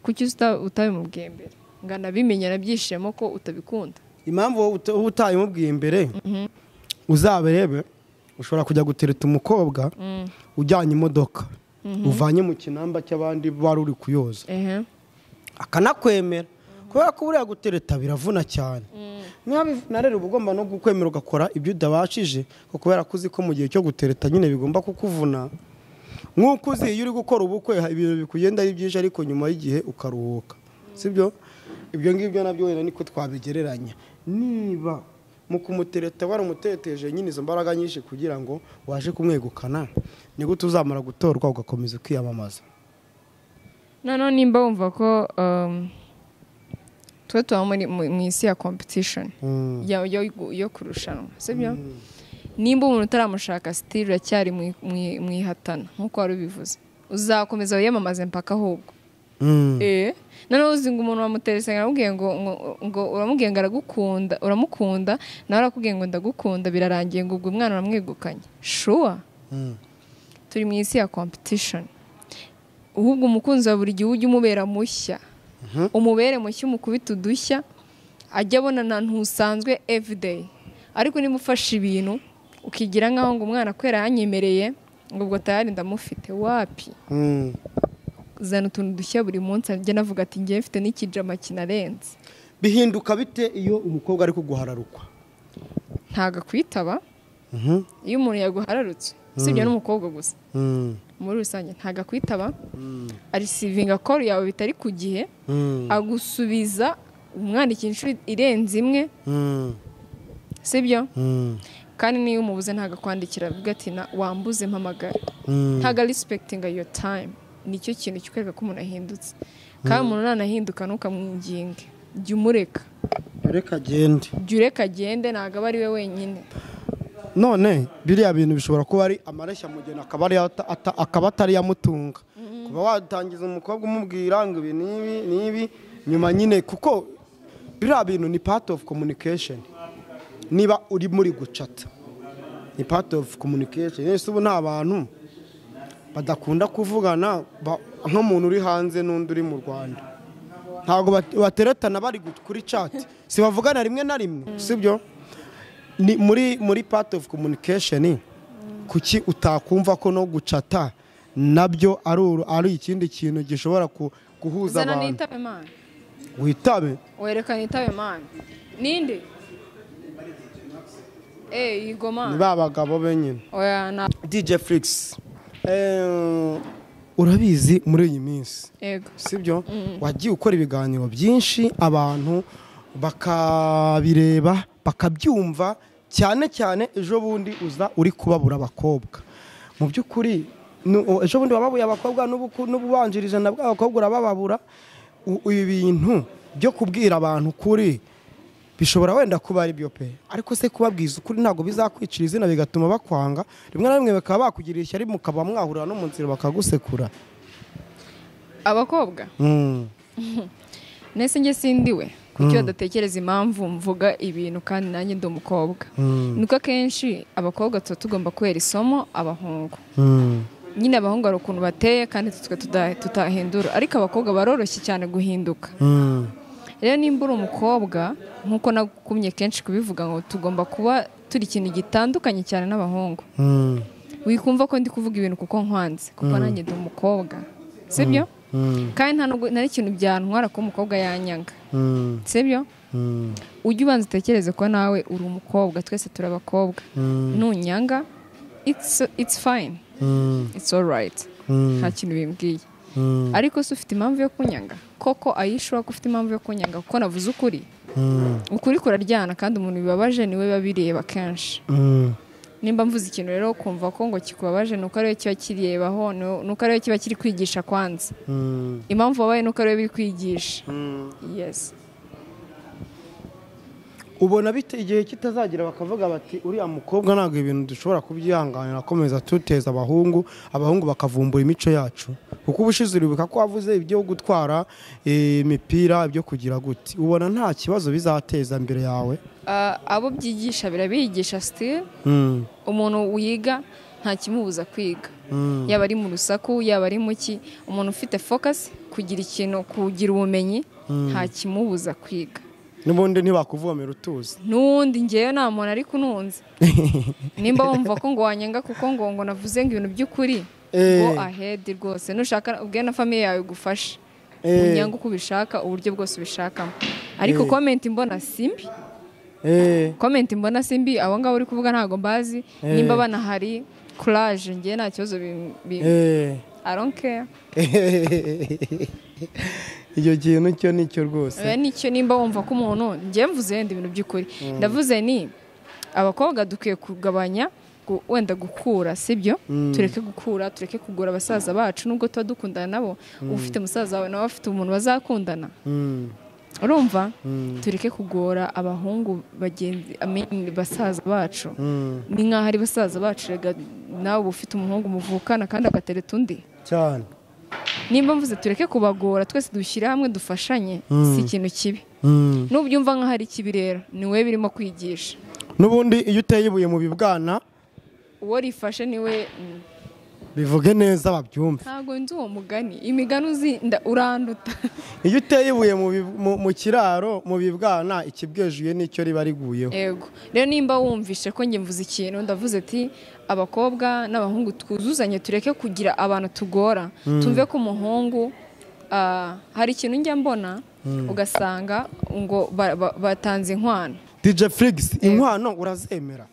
B: kuki uta- utabimubwiye mbere ngo anabimenyera byishimo ko utabikunda
A: impamvu wowe uta- uba utayimubwiye mbere uzaberebe ushobora kujya gutereta umukobwa ujyanye imodoka uvanye mu kinamba cy'abandi wari uri kuyoza
B: ehe
A: akanakwemera kubera ko buriya gutereta biravuna cyane ntabivuna rero uba ugomba no gukwemera ugakora ibyo utabashije ko kubera ko uzi ko mu gihe cyo gutereta nyine bigomba kukuvuna nk'uko uzi iyo uri gukora ubukwe ibintu bikugenda ari byinshi ariko nyuma y'igihe ukaruhuka sibyo ibyo ngibyo nabyo wenda niko twabigereranya niba mu kumutereta waramuteteje nyine izo mbaraga nyinshi kugira ngo waje kumwegukana ni gute uzamara gutorwa ugakomeza ukiyamamaza
B: noneho nimba wumva ko um, tuba tuba muri mu mu isi ya competition
A: Mm.
B: yo, yo, yo kurushanwa sibyo nimba umuntu utaramushaka sitiri uracyari mu i- mu i- mu ihatana nk'uko wari ubivuze uzakomeza wiyamamaze mpaka ahubwo
A: Mm.
B: eh noneho uzi ngo umuntu wamuterese aramubwiye ngo ngo- ngo uramubwiye ngo aragukunda uramukunda nawe arakubwiye ngo ndagukunda birarangiye ngo ubwo umwana uramwegukanye shuwa
A: Mm.
B: turi mu isi ya competition ahubwo umukunzi wa buri gihe ujye umubera mushya umubere mushya umukubita udushya ajya abonana ntusanzwe everyday ariko niba ufashe ibintu ukigira nk'aho ngo umwana kubera yanyemereye ngo ubwo tayari ndamufite wapi
A: Mm.
B: zana utuntu dushya buri munsi ajya navuga ati ngewe mfite n'ikijama kinarenze
A: bihinduka bite iyo umukobwa ari kuguhararukwa
B: ntago akwitaba iyo umuntu yaguhararutse usibye n'umukobwa gusa
A: Mm.
B: muri rusange ntago akwitaba arisivinga koru yawe bitari ku gihe
A: Mm.
B: agusubiza umwandikira inshuro irenze imwe
A: Mm.
B: sibyo
A: Mm.
B: kandi niyo umubuze ntabwo akwandikira avuga ati "Na- wambuze mpamagara
A: Mm.
B: ntabwo arisipekitinga yo tayimu nicyo kintu kikwereka ko umuntu ahindutse kandi umuntu nanahinduka ntukamwinginge jya umureka
A: reka agende
B: jya ureka agende ntabwo aba ari we wenyine
A: none biriya bintu bishobora kuba ari amareshya mugeni akaba ari ata- ata- akaba atari yamutunga kuba watangiza umukobwa umubwira ngo ibi n'ibi n'ibi nyuma nyine kuko biriya bintu ni part of communication niba uri muri gucata ni part of communication ese ubu nta bantu badakunda kuvugana ba- nk'umuntu uri hanze n'undi uri mu rwanda ntabwo bat- bateretana bari gu- kuri chat si bavugana rimwe na rimwe sibyo ni muri muri part of communication kuki utakumva ko no gucata nabyo ari uru- ari ikindi kintu gishobora ku- guhuza
B: zana
A: abantu
B: nitabe mani
A: witabe
B: werekana itabe mani ninde eee yigo
A: ni
B: mani
A: ba bagabo be nyine
B: oya na
A: DJ Flix eh, urabizi muri iyi minsi
B: ego
A: sibyo wagiye ukora ibiganiro byinshi abantu bakabireba bakabyumva cyane cyane ejo bundi uza uri kubabura abakobwa mu by'ukuri nu- o- ejo bundi wababuye abakobwa n'ubu ku- n'ububanjirije na bwa bakobwa urabababura U- ibi bintu byo kubwira abantu ukuri bishobora wenda kuba ari byo pe ariko se kubabwiza ukuri ntabwo bizakwicira izina bigatuma bakwanga rimwe na rimwe bakaba bakugira ishyari mukaba mwahurira no mu nzira bakagusekura
B: abakobwa
A: Mm.
B: nese njye sindi we kuko iyo badatekereza impamvu mvuga ibintu kandi nanjye ndi umukobwa nuko akenshi abakobwa tuba tugomba kubera isomo abahungu nyine abahungu hari ukuntu bateye kandi twe tuda- tutahindura ariko abakobwa baroroshye cyane guhinduka rero nimba uri umukobwa nk'uko nagukumye kenshi kubivuga ngo tugomba kuba turi ikintu gitandukanye cyane n'abahungu wikumva ko ndi kuvuga ibintu kuko nkwanze kuko nanjye ndi umukobwa sibyo kandi nta nubwo- nta n'ikintu byantwara ko umukobwa yanyanga sibyo ujye ubanza utekereze ko nawe uri umukobwa twese turi abakobwa nunyanga it's, it's fine it's all right nta kintu bimbwiye ariko se ufite impamvu yo kunyanga koko ayishuwa ko ufite impamvu yo kunyanga kuko navuze ukuri ukuri kuraryana kandi umuntu bibabaje niwe biba bireba kenshi nimba mvuze ikintu rero kumva ko ngo kikubabaje nuko ariwe kiba kirebaho nu- nuko ariwe kiba kiri kwigisha kwanza impamvu wabaye nuko ariwe biri kwigisha yes
A: ubona bite igihe kitazagira bakavuga bati uriya mukobwa ntabwo ibintu dushobora kubyihanganira akomeza tuteza abahungu abahungu bakavumbura imico yacu kuko ubushize uribuka ko wavuze ibyo gutwara eh, imipira ibyo kugira gute ubona nta kibazo bizateza imbere yawe
B: Ah, abo byigisha birabigisha sitire
A: Mm,
B: umuntu wiga nta kimubuza kwiga
A: mm,
B: yaba ari mu rusaku yaba ari mu ki umuntu ufite fokasi kugira ikintu kugira ubumenyi nta kimubuza kwiga
A: n'ubundi ntibakuvomera utuzi
B: n'uwundi ngewe nta muntu ari kununze nimba wumva ko ngo wanyanga kuko ngo ngo navuze ngo ibintu by'ukuri
A: Eh.
B: ngo ahedi rwose nushaka ubwe na famiye yawe gufasha
A: Eh.
B: unyange uko ubishaka uburyo bwose ubishakamo ariko
A: Eh.
B: komenti mbona si mbi
A: Eh,
B: komenti mbona si mbi abo ngabo uri kuvuga ntabwo mbazi
A: Eh.
B: nimba banahari kuraje ngewe nta kibazo bi- bi-
A: eh.
B: I don't care.
A: icyo kintu cyo ni cyo rwose
B: Oya, nicyo nimba wumva ko umuntu njye mvuze yenda ibintu by'ukuri ndavuze ni abakobwa dukwiye kugabanya gu- wenda gukura sibyo tureke gukura tureke kugura abasaza bacu nubwo tuba dukundana nabo uba ufite musaza wawe nawe afite umuntu bazakundana
A: Mm,
B: urumva
A: mm,
B: tureke kugora abahungu bagenzi I mean, basaza bacu
A: mm.
B: ni nk'aho ari basaza bacu rega nawe uba ufite umuhungu muvukana kandi agatereta undi
A: cyane
B: nimba mvuze tureke kubagora twese dushyire hamwe dufashanye si ikintu kibi
A: Mm.
B: nubyumva nkaho ari ikibi rero ni wowe birimo kwigisha
A: n'ubundi iyo uteye ibuye mu bibwana
B: uwo rifashe niwe mm,
A: bivuge neza babyumve
B: ntabwo nzi uwo mugani imigani uzi nda- uranduta
A: iyo uteye ibuye mu bi- mu- mu kiraro mu bibwana ikibwejuye nicyo riba riguyeho
B: yego rero nimba wumvishe ko njye mvuze ikintu ndavuze ati abakobwa n'abahungu twuzuzanye tureke kugira abantu tugora tumve ko umuhungu ah, hari ikintu njya mbona ugasanga ngo ba- ba- batanze inkwano
A: dj flix inkwano urazemera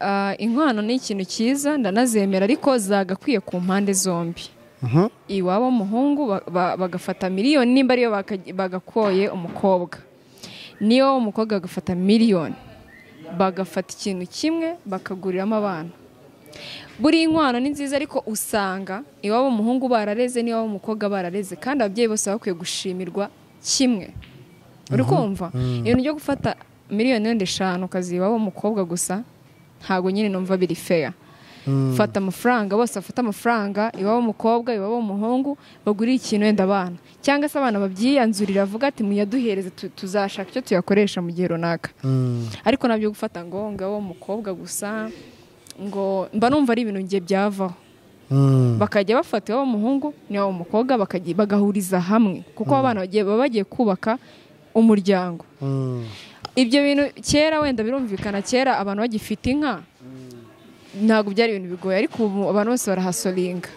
B: Ah, inkwano ni ikintu cyiza ndanazemera ariko zagakwiye ku mpande zombi
A: Mhm.
B: iwabo w'umuhungu ba- ba- bagafata miliyoni nimba ariyo baka- bagakoye umukobwa niyo umukobwa agafata miliyoni bagafata ikintu kimwe bakaguriramo abana buri inkwano ni nziza ariko usanga iwabo w'umuhungu barareze n'iwabo w'umukobwa barareze kandi ababyeyi bose baba bakwiye gushimirwa kimwe uri kumva ibintu byo gufata miliyoni wenda eshanu ukaziha iwabo w'umukobwa gusa ntabwo nyine numva biri fair fata amafaranga bose bafate amafaranga iwabo w'umukobwa iwabo w'umuhungu bagurire ikintu wenda abana cyangwa se abana babyiyanzurira avuga ati muyaduhereze tu- tuzashaka icyo tuyakoresha mu gihe runaka ariko nabyo gufata ngo ngaho umukobwa gusa ngo mba numva ari ibintu ngiye byavaho bakajya bafata iwabo w'umuhungu n'iwabo w'umukobwa bakajya- bagahuriza hamwe kuko abana bagiye- baba bagiye kubaka umuryango
A: Mm.
B: ibyo bintu kera wenda birumvikana kera abantu bagifite inka ntabwo byari ibintu bigoye ariko ubu abantu bose barahasoringa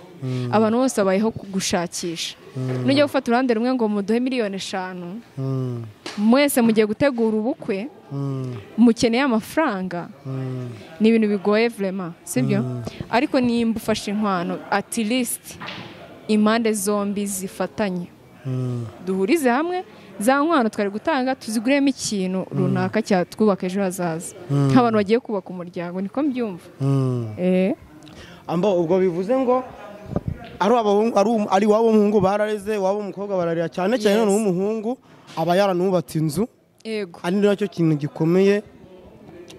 B: abantu bose babayeho ku- gushakisha nujya gufata uruhande rumwe ngo muduhe miliyoni eshanu
A: Mm.
B: mwese mugiye gutegura ubukwe
A: Mm.
B: mukeneye amafaranga
A: Mm.
B: ni ibintu bigoye vrema sibyo ariko nimba ufashe inkwano at least impande zombi zifatanye
A: Mm.
B: duhurize hamwe za nkwano twari gutanga tuziguremo ikintu runaka cyatwubaka ejo hazaza nk'abantu bagiye kubaka umuryango niko mbyumva
A: Mm.
B: Eh,
A: amba ubwo bivuze ngo ari abahungu- ari um- ari iwabo w'umuhungu barareze iwabo w'umukobwa bararira cyane cyane
B: Yes.
A: none uw'umuhungu aba yaranubatse inzu
B: yego
A: ari nacyo kintu gikomeye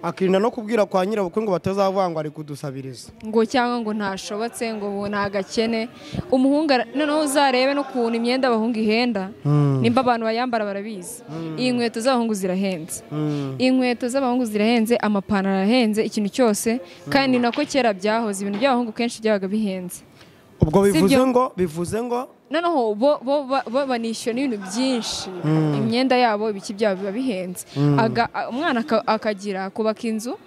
A: akirinda no kubwira kwa nyirabukwe ngo batazavuga ngo ari kudusabiriza
B: ngo cyangwa ngo ntashobotse ngo ubu ni agakene umuhungu ara- noneho uzarebe n'ukuntu imyenda abahungu ihenda nimba abantu bayambara barabizi iyi nkweto z'abahungu zirahenze inkweto z'abahungu zirahenze amapantaro arahenze ikintu cyose kandi ni nako kera byahoze ibintu by'abahungu kenshi byabaga bihenze
A: ubwo bivuze
B: Sibyo.
A: ngo bivuze ngo
B: noneho bo bo ba- bo banishyura n'ibintu byinshi imyenda yabo ibiki byabo biba bihenze Aga- umwana aka- akagira kubaka inzu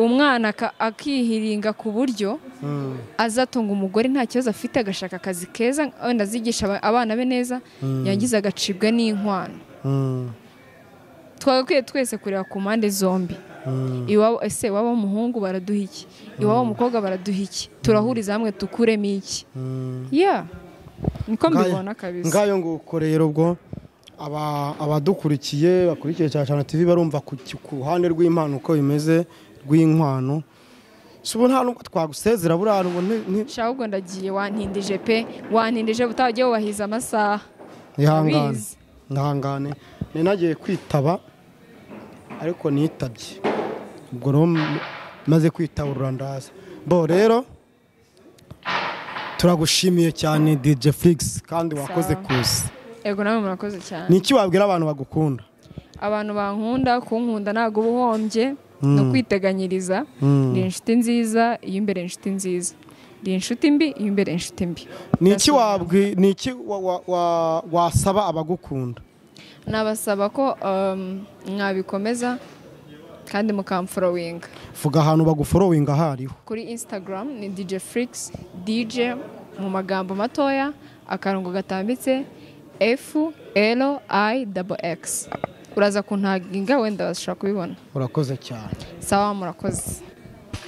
B: umwana aka- akihiringa ku buryo azatunga umugore nta kibazo afite agashaka akazi keza wenda azigisha aba- abana be neza yangiza agacibwa n'inkwano twagakwiye twese kureba ku mpande zombi iwabo ese iwabo w'umuhungu baraduha iki iwabo w'umukobwa baraduha iki turahuriza hamwe dukuremo iki ya niko mbibona kabisa
A: ngayo nguko rero ubwo aba- abadukurikiye bakurikiye cyane cyane tv barumva ku ki- ku ruhande rw'impano uko bimeze rw'inkwano si ubu nta nubwo twagusezera buriya ubu ni- ni-
B: nshya ahubwo ndagiye wantindije pe wantindije utajya wubahiza amasaha
A: ihangane
B: Abizi.
A: ihangane nari nagiye kwitaba ariko nitabye ubwo rero m- maze kwitabura ndaza bo rero turagushimiye cyane DJ Flix kandi wakoze
B: Sawa.
A: kuza
B: yego nawe murakoze cyane
A: ni iki wabwira abantu bagukunda
B: abantu bankunda kunkunda ntabwo uba uhombye ni ukwiteganyiriza ndi inshuti nziza iyo imbere inshuti nziza ndi inshuti mbi iyo imbere inshuti mbi
A: ni iki
B: Ndasubiza.
A: wabwi ni iki wa- wa- wa- wasaba abagukunda
B: nabasaba ko um, mwabikomeza kandi mukamforowinga
A: vuga ahantu baguforowinga ahariho
B: kuri instagram ni dj flix dj mu magambo matoya akarongo gatambitse f l i double x uraza kuntaginga wenda bashobora kubibona
A: urakoze cyane
B: sawa murakoze